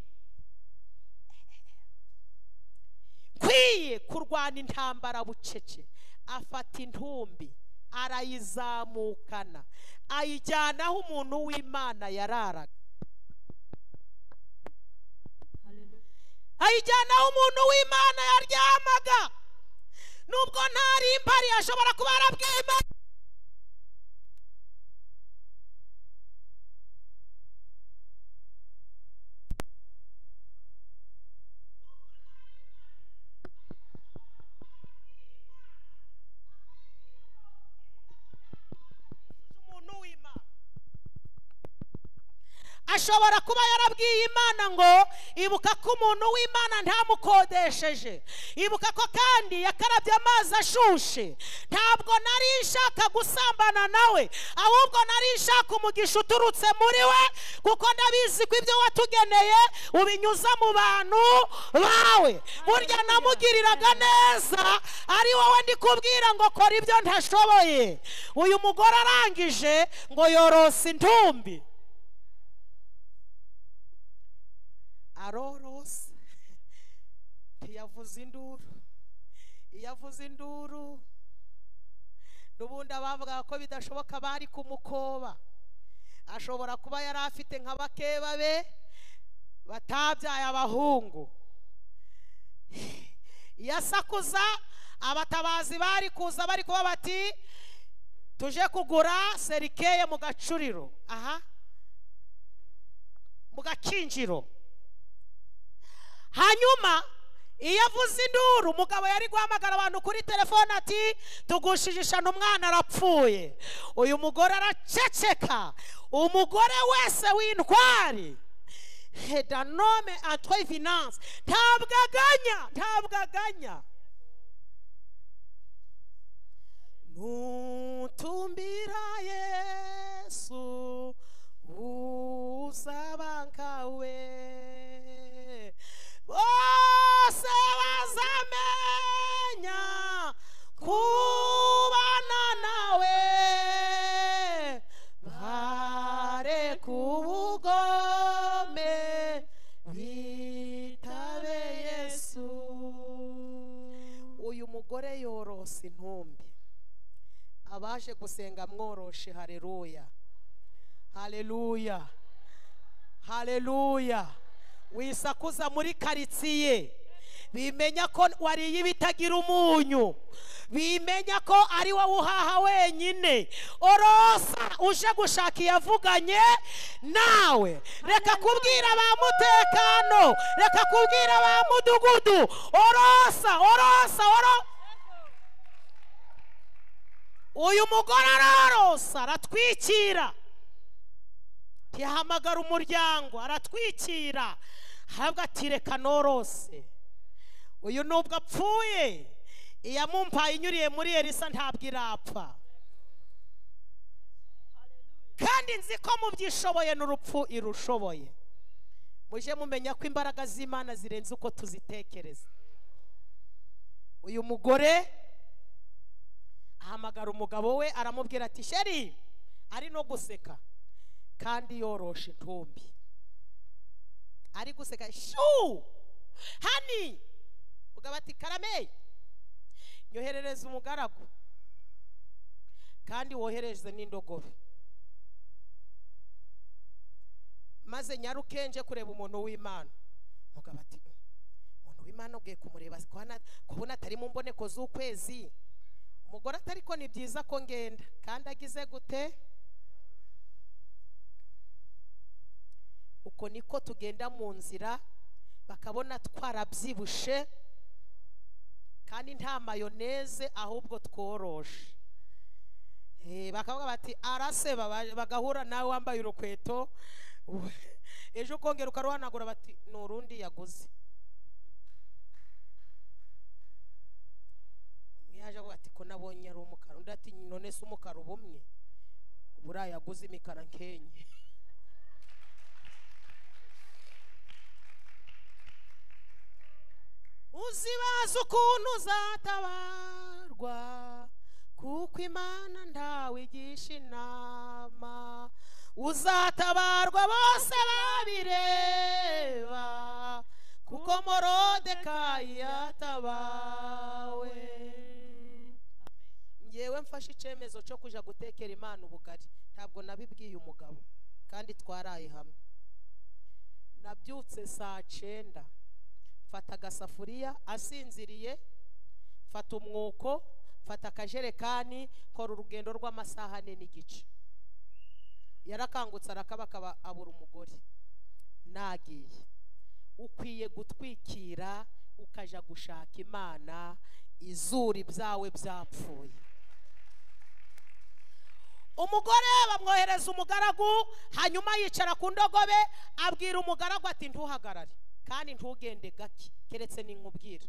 nkwiye kurwana intambara bucece afata intumbi arayizamukana ayijyanaho umuntu w'imana yararaga Hallelujah. ayijyanaho umuntu w'imana yaryamaga nubwo ntari impari ashobora kuba yarabwiye imana umuntu w'imana ashobora kuba yarabwiye imana ngo ibuka ko umuntu w'imana ntamukodesheje ibuka ko kandi yakarabye amazi ashushe ntabwo nari nshaka gusambana nawe ahubwo nari nshaka umugisha uturutse muri we kuko ndabizi ko ibyo watugeneye ubinyuza mu bantu bawe burya namugiriraga neza ari wowe ndi kubwira ngo kora ibyo ntashoboye uyu mugore arangije ngo yorose intumbi arorose ntiyavuze induru iyo avuze induru n'ubundi abavugaga ko bidashoboka bari kumukoba ashobora kuba yari afite nka bakeba be batabyaye abahungu iyo asakuza abatabazi bari kuza bari kuba bati tuje kugura serikeye mu gacuriro aha mu gakinjiro hanyuma iyo avuze induru umugabo yari guhamagara abantu kuri telefone ati tugushijishana umwana arapfuye uyu mugore araceceka umugore wese w'intwari hedanome atwe vinance ntabwo aganya ntabwo aganya nutumbira yesu uzabangawe bose bazamenya kubana nawe bare kubugome bitabe yesu uyu mugore yorose intumbi abaje gusenga mworoshe hareruya haleluya haleluya wisakuza muri karitsiye bimenya ko wariye ibitagira umunyu bimenya ko ari wowe uhaha wenyine orosa uje gushaka iyavuganye nawe reka kubwira ba mutekano reka kubwira ba mudugudu orosa orosa orosa uyu mugore arorosa aratwikira ntihamagara umuryango aratwikira ahabwa ati reka norose uyu nubwo apfuye iyamumpaye inyuriye muri elisa ntabwo irapfa kandi nzi ko mubyishoboye n'urupfu irushoboye mujye mumenya ko imbaraga z'imana zirenze uko tuzitekereza uyu mugore ahamagara umugabo we aramubwira ati sheri ari no guseka kandi yoroshe intumbi ari guseka shu hani mugabo ati karame nyoherereza umugaragu kandi wohereze n'indogobe maze nyaruke nje kureba umuntu w'imana mugabo ati umuntu w'imana ubwiye kumureba kubona atari mu mboneko z'ukwezi umugore atari ko ni byiza ko ngenda kandi agize gute uko niko tugenda mu nzira bakabona twarabyibushye kandi nta mayoneze ahubwo tworoshe Eh, bakavuga bati araseba ba- bagahura nawe wambaye urukweto ejo ukongera ukaruhanagura bati ni urundi yaguze umwe yaje avuga ati ko nabonye ari umukara undi ati none se umukara uba umwe buriya yaguze imikara nkenye uzibaza ukuntu uzatabarwa kuko imana ntawigisha inama uzatabarwa bose babireba kuko morodekayi yatabawe ngewe mfashe icyemezo cyo kujya gutekera imana ubugari ntabwo nabibwiye umugabo kandi twaraye hamwe nabyutse saa cyenda mfata agasafuriya asinziriye mfata umwuko mfata akajerekani kora urugendo rw'amasaha ane n'igice yarakangutse arakabakaba abura umugore nagiye ukwiye gutwikira ukajya gushaka imana izuri byawe byapfuye umugore bamwohereza umugaragu hanyuma yicara ku ndogobe abwira umugaragu ati ntuhagarare kandi ntugende gake keretse ninkubwira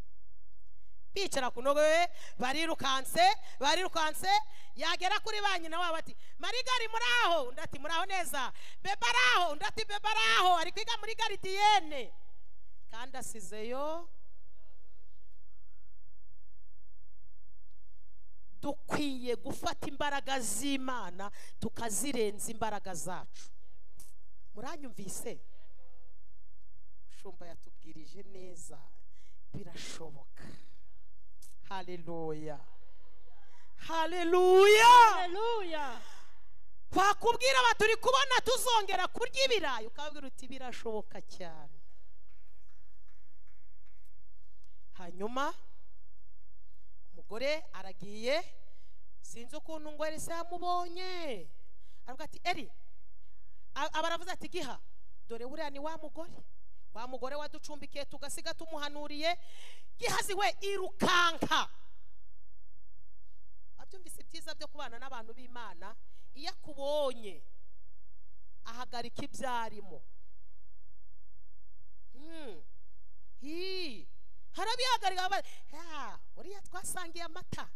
bicara ku ndogobe barirukanse barirukanse yagera kuri ba nyina wabo ati marigari muri aho undi ati muri aho neza beba ari aho undi ati beba ari aho ari kwiga muri garidiyene kandi asizeyo dukwiye gufata imbaraga z'imana tukazirenza imbaraga zacu muranyumvise shumba yatubwirije neza birashoboka haleluya haleluya Hallelujah. bakubwira bati turi kubona tuzongera kurya ibirayi ukabwira uti birashoboka cyane hanyuma umugore aragiye sinzi ukuntu ngo eri se yamubonye aravuga ati eri a- aba aravuze ati giha dore buriya ni wa mugore wa mugore waducumbikiye tugasiga tumuhanuriye gihazi we irukanka abyumvise ibyiza byo kubana n'abantu b'imana iyo akubonye ahagarika ibyo arimo Hmm. Hii. harabihagarika aba- Ya, uriya twasangiye amata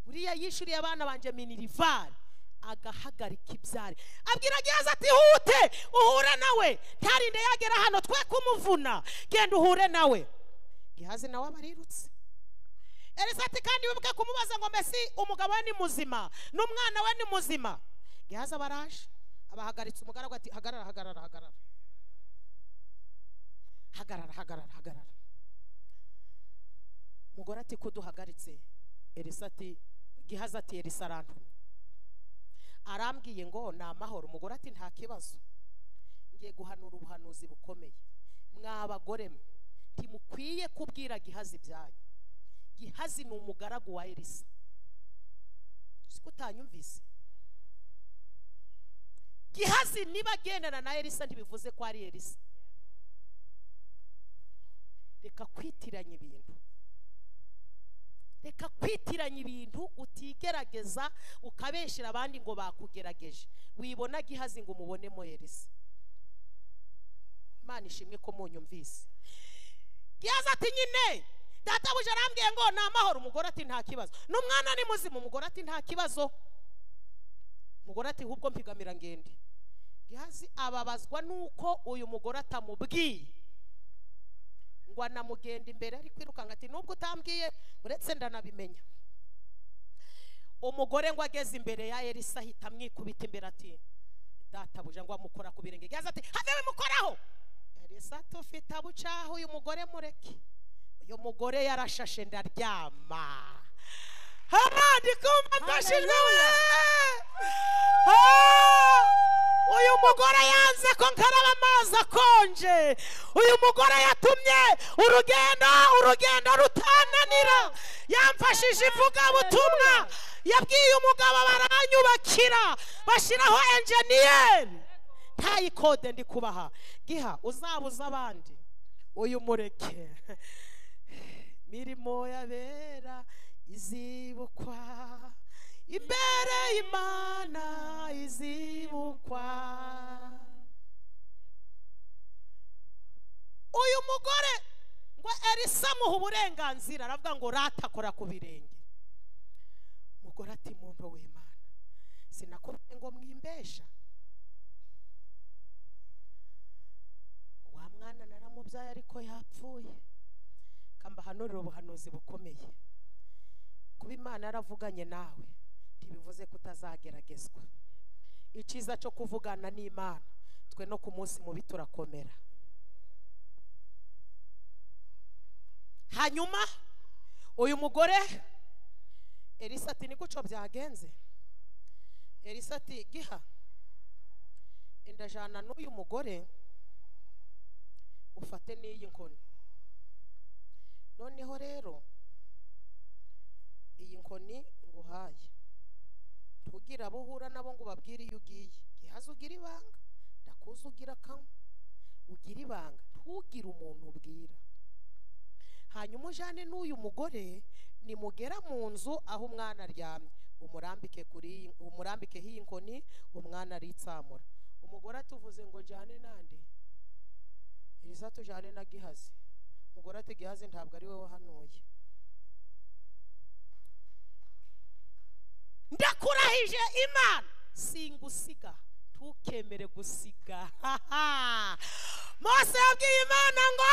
uriya yishyuriye abana banjye minirivari agahagarika ibyari abwira ageze ati hute uhure nawe ntarinde yagera hano twe kumuvuna genda uhure nawe gihazi nawe abarirutse elisa ati kandi wibuke kumubaza ngo mbese umugabo we ni muzima n'umwana we ni muzima gihazi abaraje abahagaritse umugaragu ati hagarara hagarara hagarara hagarara hagarara hagarara umugore ati ko duhagaritse elisa ati gihaza ati elisa arantumye arambwiye ngo ni amahoro umugore ati nta kibazo ngiye guhanura ubuhanuzi bukomeye mwa bagore mwe ntimukwiye kubwira gihazi ibyanyu gihazi ni umugaragu wa elisa si ko utanyumvise gihazi niba agendana na elisa ntibivuze ko ari elisa reka kwitiranya ibintu reka kwitiranya ibintu utigerageza ukabeshyira abandi ngo bakugerageje wibona gihazi ngo umubonemo elisa imana ishimwe ko munyumvise gihazi ati nyine databuja arambwiye ngo ni amahoro umugore ati nta kibazo n'umwana ni muzima umugore ati nta kibazo umugore ati hubwo mpigamira ngende gihazi ababazwa nuko uyu mugore atamubwiye ngo anamugenda imbere ari kwirukanka ati nubwo utambwiye uretse ndanabimenya umugore ngo ageze imbere ya elisa ahita amwikubita imbere ati databuja ngo amukora ku birenge gihazi ati have bimukoraho elisa tufite abucaha uyu mugore mureke uyu mugore yarashashe ndaryama abandi kumva mfashijwe we Ah! uyu mugore yanze ko nkaraba amazi akonje uyu mugore yatumye urugendo urugendo rutananira yamfashije ivugabutumwa yabwiye umugabo baranyubakira bashyiraho enjeniyeri ntayikode ndi kubaha giha uzabuza abandi uyu mureke mirimo y'abera izibukwa imbere y'imana izibukwa uyu mugore ngo elisa amuha uburenganzira aravuga ngo ratakora ku birenge umugore ati muntu w'imana sinakubwiye ngo mwimbesha wa mwana naramubyaye ariko yapfuye kambahanurira ubuhanuzi bukomeye kuba imana yaravuganye nawe ntibivuze ko utazageragezwa icyiza cyo kuvugana n'imana twe no ku munsi mubi turakomera hanyuma uyu mugore elisa ati niguco byagenze elisa ati giha indajana n'uyu mugore ufate n'iyi nkoni noneho rero iyi nkoni nguhaye ntugire abo uhura nabo ngo ubabwire iyo ugiye gihaze ugira ibanga ndakuzi ugira kamwe ugira ibanga ntugire umuntu ubwira hanyuma ujyane n'uyu mugore nimugera mu nzu aho umwana aryamye umurambike kuri iyi- umurambikeho iyi nkoni umwana aritsamura umugore atuvuze ngo njyane nande elisa tujyane na gihazi umugore ati gihazi ntabwo ari we wahanuye ndakurahije imana singusiga ntukemere gusiga mose yabwiye imana ngo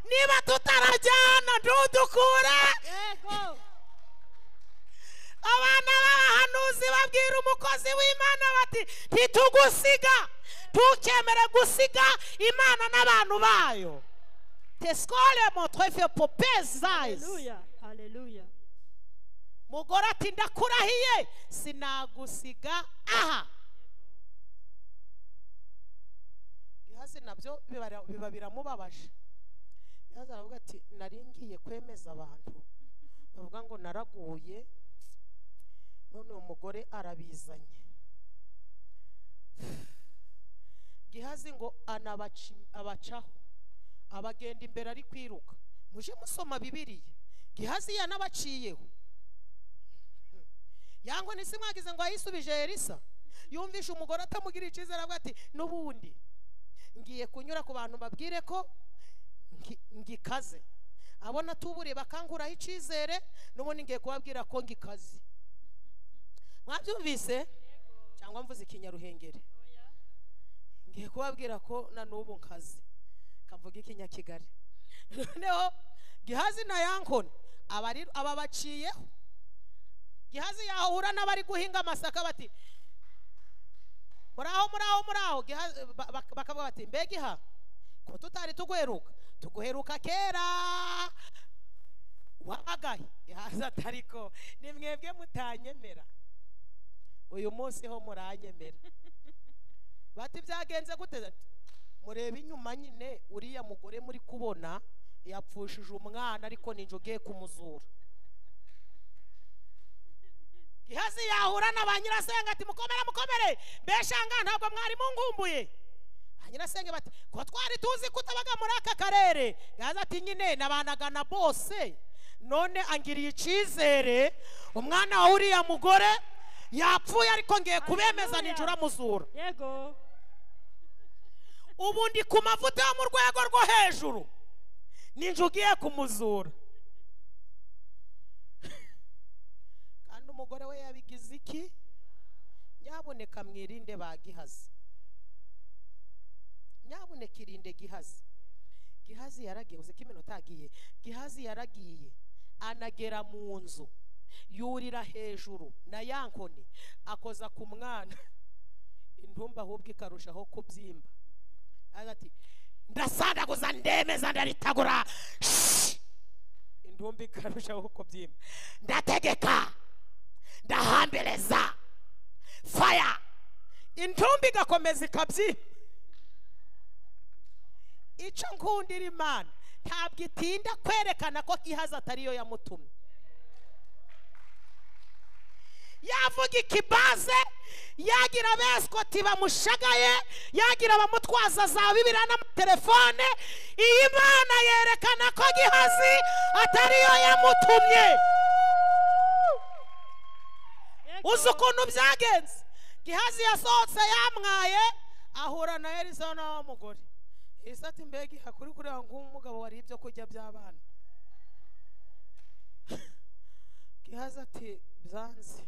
niba tutarajyana ntudukure Yego. abana b'abahanuzi babwira umukozi w'imana bati ntitugusiga ntukemere gusiga imana n'abantu bayo tescole motwefe popezayisi Hallelujah. Hallelujah. mugore ati ndakurahiye sinagusiga aha ihazi nabyo bibara- biba biramubabaje ihazi aravuga ati nari ngiye kwemeza abantu bavuga ngo naraguye none uwo mugore arabizanye gihazi ngo anabaci- abacaho abagenda imbere ari kwiruka muje musoma bibiriya gihazi yanabaciyeho yangwa ntise mwagize ngo yayisubije elisa yumvishe umugore atamugirira icyizere avuga ati n'ubundi ngiye kunyura ku bantu babwire ko ngi- ngikaze abona tubure bakanguraho icyizere n'ubundi ngiye kubabwira ko ngikaze mwabyumvise cyangwa mvuze ikinyaruhengeri ngiye kubabwira ko na n'ubu nkazi kavuga ikinyakigali noneho gihazi na yankoni aba ari- aba baciyeho gihazi yahura n'abari guhinga amasaka bati muraho muraho muraho Gihazi- ba- ba- bakavuga bati mbega iha ko tutari tuguheruka tuguheruka kera wagaye gihazi atariko ni mwebwe mutanyemera uyu munsi ho muranyemera bati byagenze gute Ati, mureba inyuma nyine uriya mugore muri kubona yapfushije umwana ariko ninjye ugiye kumuzura ihazi yahura na ba nyirasenge ati mukomere mukomere mbeshanga ntabwo mwari mungumbuye ba nyirasenge bati ko twari tuzi ko utabaga muri aka karere gaza ati nyine nabanaga na bose none angiriye icyizere umwana wa uriya mugore yapfuye ariko ngiye kubemeza Hallelujah. ninjye uramuzura yego ubu ndi ku mavuta yo mu rwego rwo hejuru ninjye ugiye kumuzura kandi umugore we yabigize iki nyabuneka mwirinde ba gihazi nyabuneka irinde gihazi gihazi yaragiye uzi ko iminota yagiye gihazi yaragiye anagera mu nzu yurira hejuru na ya nkoni akoza ku mwana intumba ahubwo ikarushaho kubyimba araza ati ndasandaguza ndemeza ndaritagura Shhh! intumbi ikarushaho kubyimba ndategeka ndahambireza faya intumbi igakomeza ikabyimba icyo nkundira imana ntabwo itinda kwerekana ko ihaza atariyo yamutumye yavuga ikibaze yagira abeswoti bamushagaye yagira abamutwaza za bibiriya n'amatelefone iyi mana yerekana ko gihazi atariyo yamutumye yego uzi ukuntu byagenze gihazi yasohotse yamwaye ahura na elisa nawe w'umugore elisa ati mbega hakuri kureba nk'umugabo wariye ibyo kurya by'abana gihazi ati byanze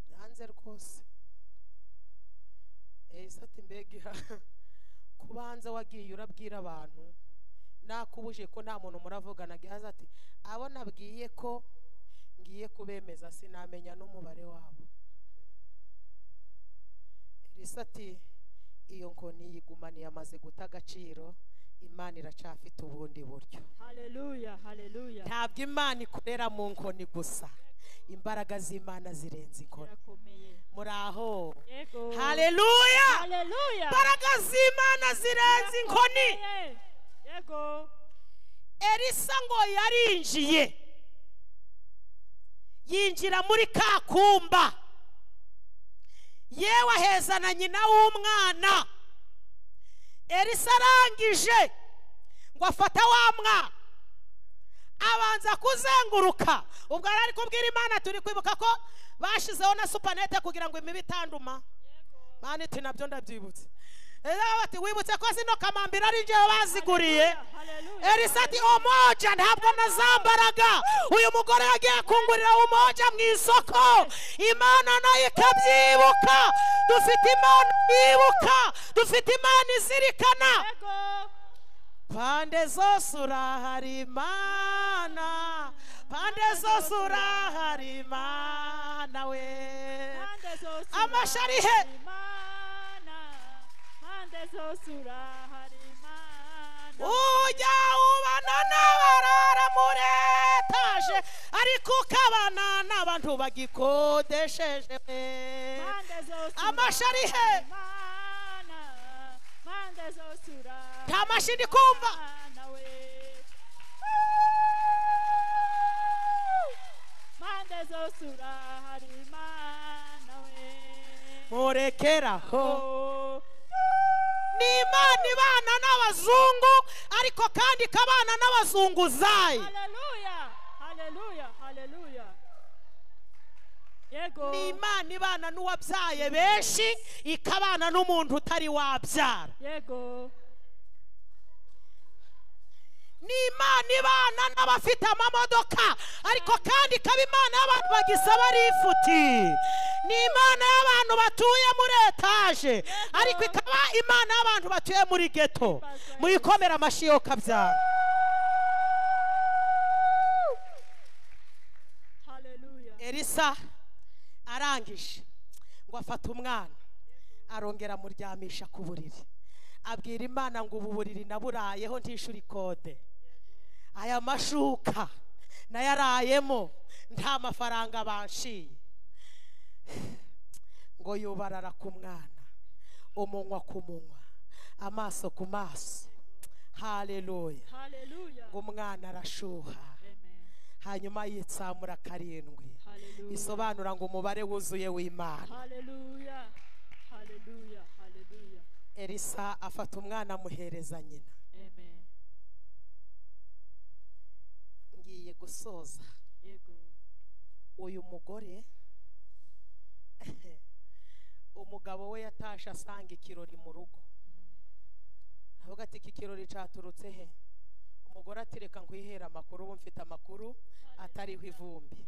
byanze rwose elisa ati mbega kubanza wagiye urabwira abantu nakubuje ko nta muntu muravugana gihazi ati abo nabwiye ko ngiye kubemeza sinamenya n'umubare wabo elisa ati iyo nkoni yigumaniye amaze guta agaciro imana iracafite ubundi buryo haleluya haleluya ntabwo imana ikorera mu nkoni gusa imbaraga z'imana zirenze inkoni irakomeye muri aho yego haleluya haleluya imbaraga z'imana zirenze inkoni Irakomeye. yego elisa ngo yarinjiye yinjira muri ka kumba yewe aheza na nyina w'umwana elisa arangije ngo afata wa mwana abanza kuzenguruka ubwo yari ari kubwira imana turi kwibuka ko bashyizeho na supanete kugira ngo imibu itanduma mani iti nabyo ndabyibutse rero bati wibutse ko zino kamambiri ari njyewe baziguriye haleluya elisa ati umoja ntabwo nazambaraga uyu mugore yagiye kungurira umoja mu isoko imana nayo ikabyibuka dufite imana yibuka dufite imana izirikana yego pande zose urahari imana pande zose urahari imana we Pande zose Amasha ari he? urahari Imana. Pande zose urahari Imana. ujya ubana n'abarara muri etaje ariko ukabana n'abantu bagikodesheje Pande zose Amasha ari he? urahari Imana. Pande zose urahari nta mashini kumva Imana we. Pande zose urahari Imana we. murekeraho Oh. ni imana ibana n'abazungu ariko kandi ikabana n'abazunguzayi Haleluya, haleluya, haleluya. Yego. ni imana ibana n'uwabyaye benshi ikabana n'umuntu utari wabyara Yego. ni imana ibana n'abafite amamodoka ariko kandi ikaba imana y'abantu bagisaba rifuti ni imana y'abantu batuye muri etaje ariko ikaba imana y'abantu batuye muri geto muyikomera amashyi yo kabyara Haleluya. elisa arangije ngo afate umwana arongera amuryamisha ku buriri abwira imana ngo ubu buriri naburayeho ntishyure ikode aya mashuka nayarayemo nta mafaranga banshiye ngo yubarara ku mwana umunwa ku munwa amaso ku maso haleluya Hallelujah. ngo umwana arashuha Amen. hanyuma yitsamura karindwi Hallelujah. bisobanura ngo umubare wuzuye w'imana Hallelujah. Hallelujah. Hallelujah. elisa afata umwana amuhereza nyina Amen. ngiye gusoza Yego. uyu mugore umugabo we yatashe asanga ikirori mu rugo aravuga ati iki kirori cyaturutse he umugore ati reka nkwihere amakuru ubu mfite amakuru atariho ivumbi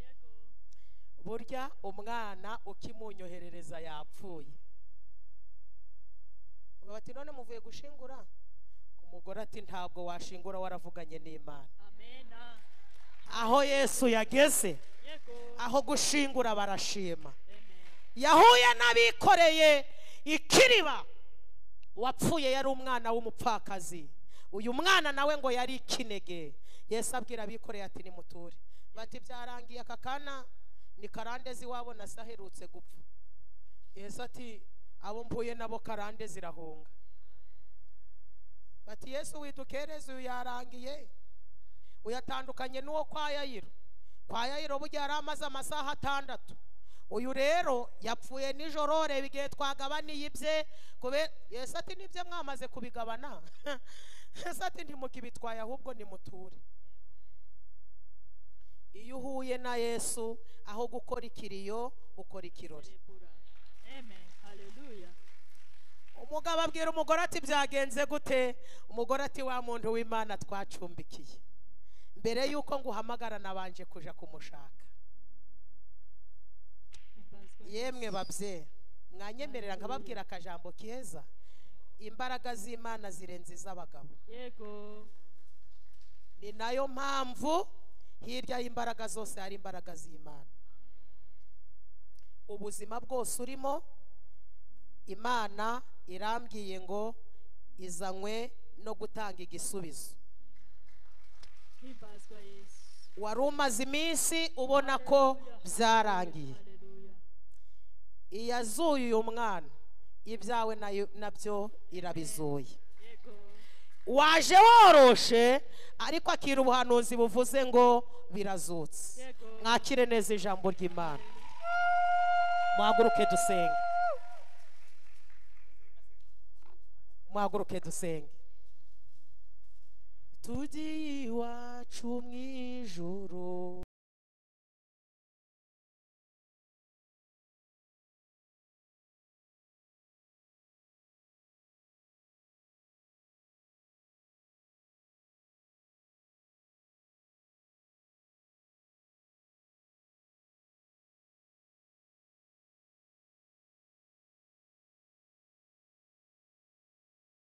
burya umwana ukimunyoherereza yapfuye umugabo ati none muvuye gushingura umugore ati ntabwo washingura waravuganye n'imana Amen. aho yesu yageze Yego. aho gushingura barashima Amen. yahuye n'abikoreye ikiriba uwapfuye yari umwana w'umupfakazi uyu mwana nawe ngo yari ikinege yesu abwira abikoreye ati nimuture bati byarangiye aka kana ni karandezi iwabo na se aherutse gupfa yesu ati abo mvuye nabo karande zirahunga bati yesu widukereze uyu yarangiye uyatandukanye n'uwo kwa yayiro kwa yayiro burya yari amaze amasaha atandatu uyu rero yapfuye nijoro reba igihe twagabaniye ibye kubera yesu ati nibyo mwamaze kubigabana yesu ati ntimukibitwaye ahubwo nimuture iyo uhuye na yesu aho gukora ikiriyo ukora ikirori Debura. Amen. Hallelujah. umugabo abwira umugore ati byagenze gute umugore ati wa muntu w'imana twacumbikiye mbere y'uko nguhamagara nabanje kuja kumushaka Himbazwa yemwe babyeyi mwanyemerera nkababwira akajambo keza imbaraga z'imana zirenze iz'abagabo Yesu. Yego. ni nayo mpamvu hirya y'imbaraga zose hari imbaraga z'imana ubuzima bwose urimo imana irambwiye ngo izanywe no gutanga igisubizo Himbazwa Yesu. wari umaze iminsi ubona ko byarangiye Hallelujah. iyazuye uyu mwana ibyawe nayo- nabyo irabizuye Yego. waje woroshe ariko akira ubuhanuzi buvuze ngo birazutse Yego. mwakire neza ijambo ry'imana muhaguruke dusenge muhaguruke dusenge tujye iwacu mu ijuru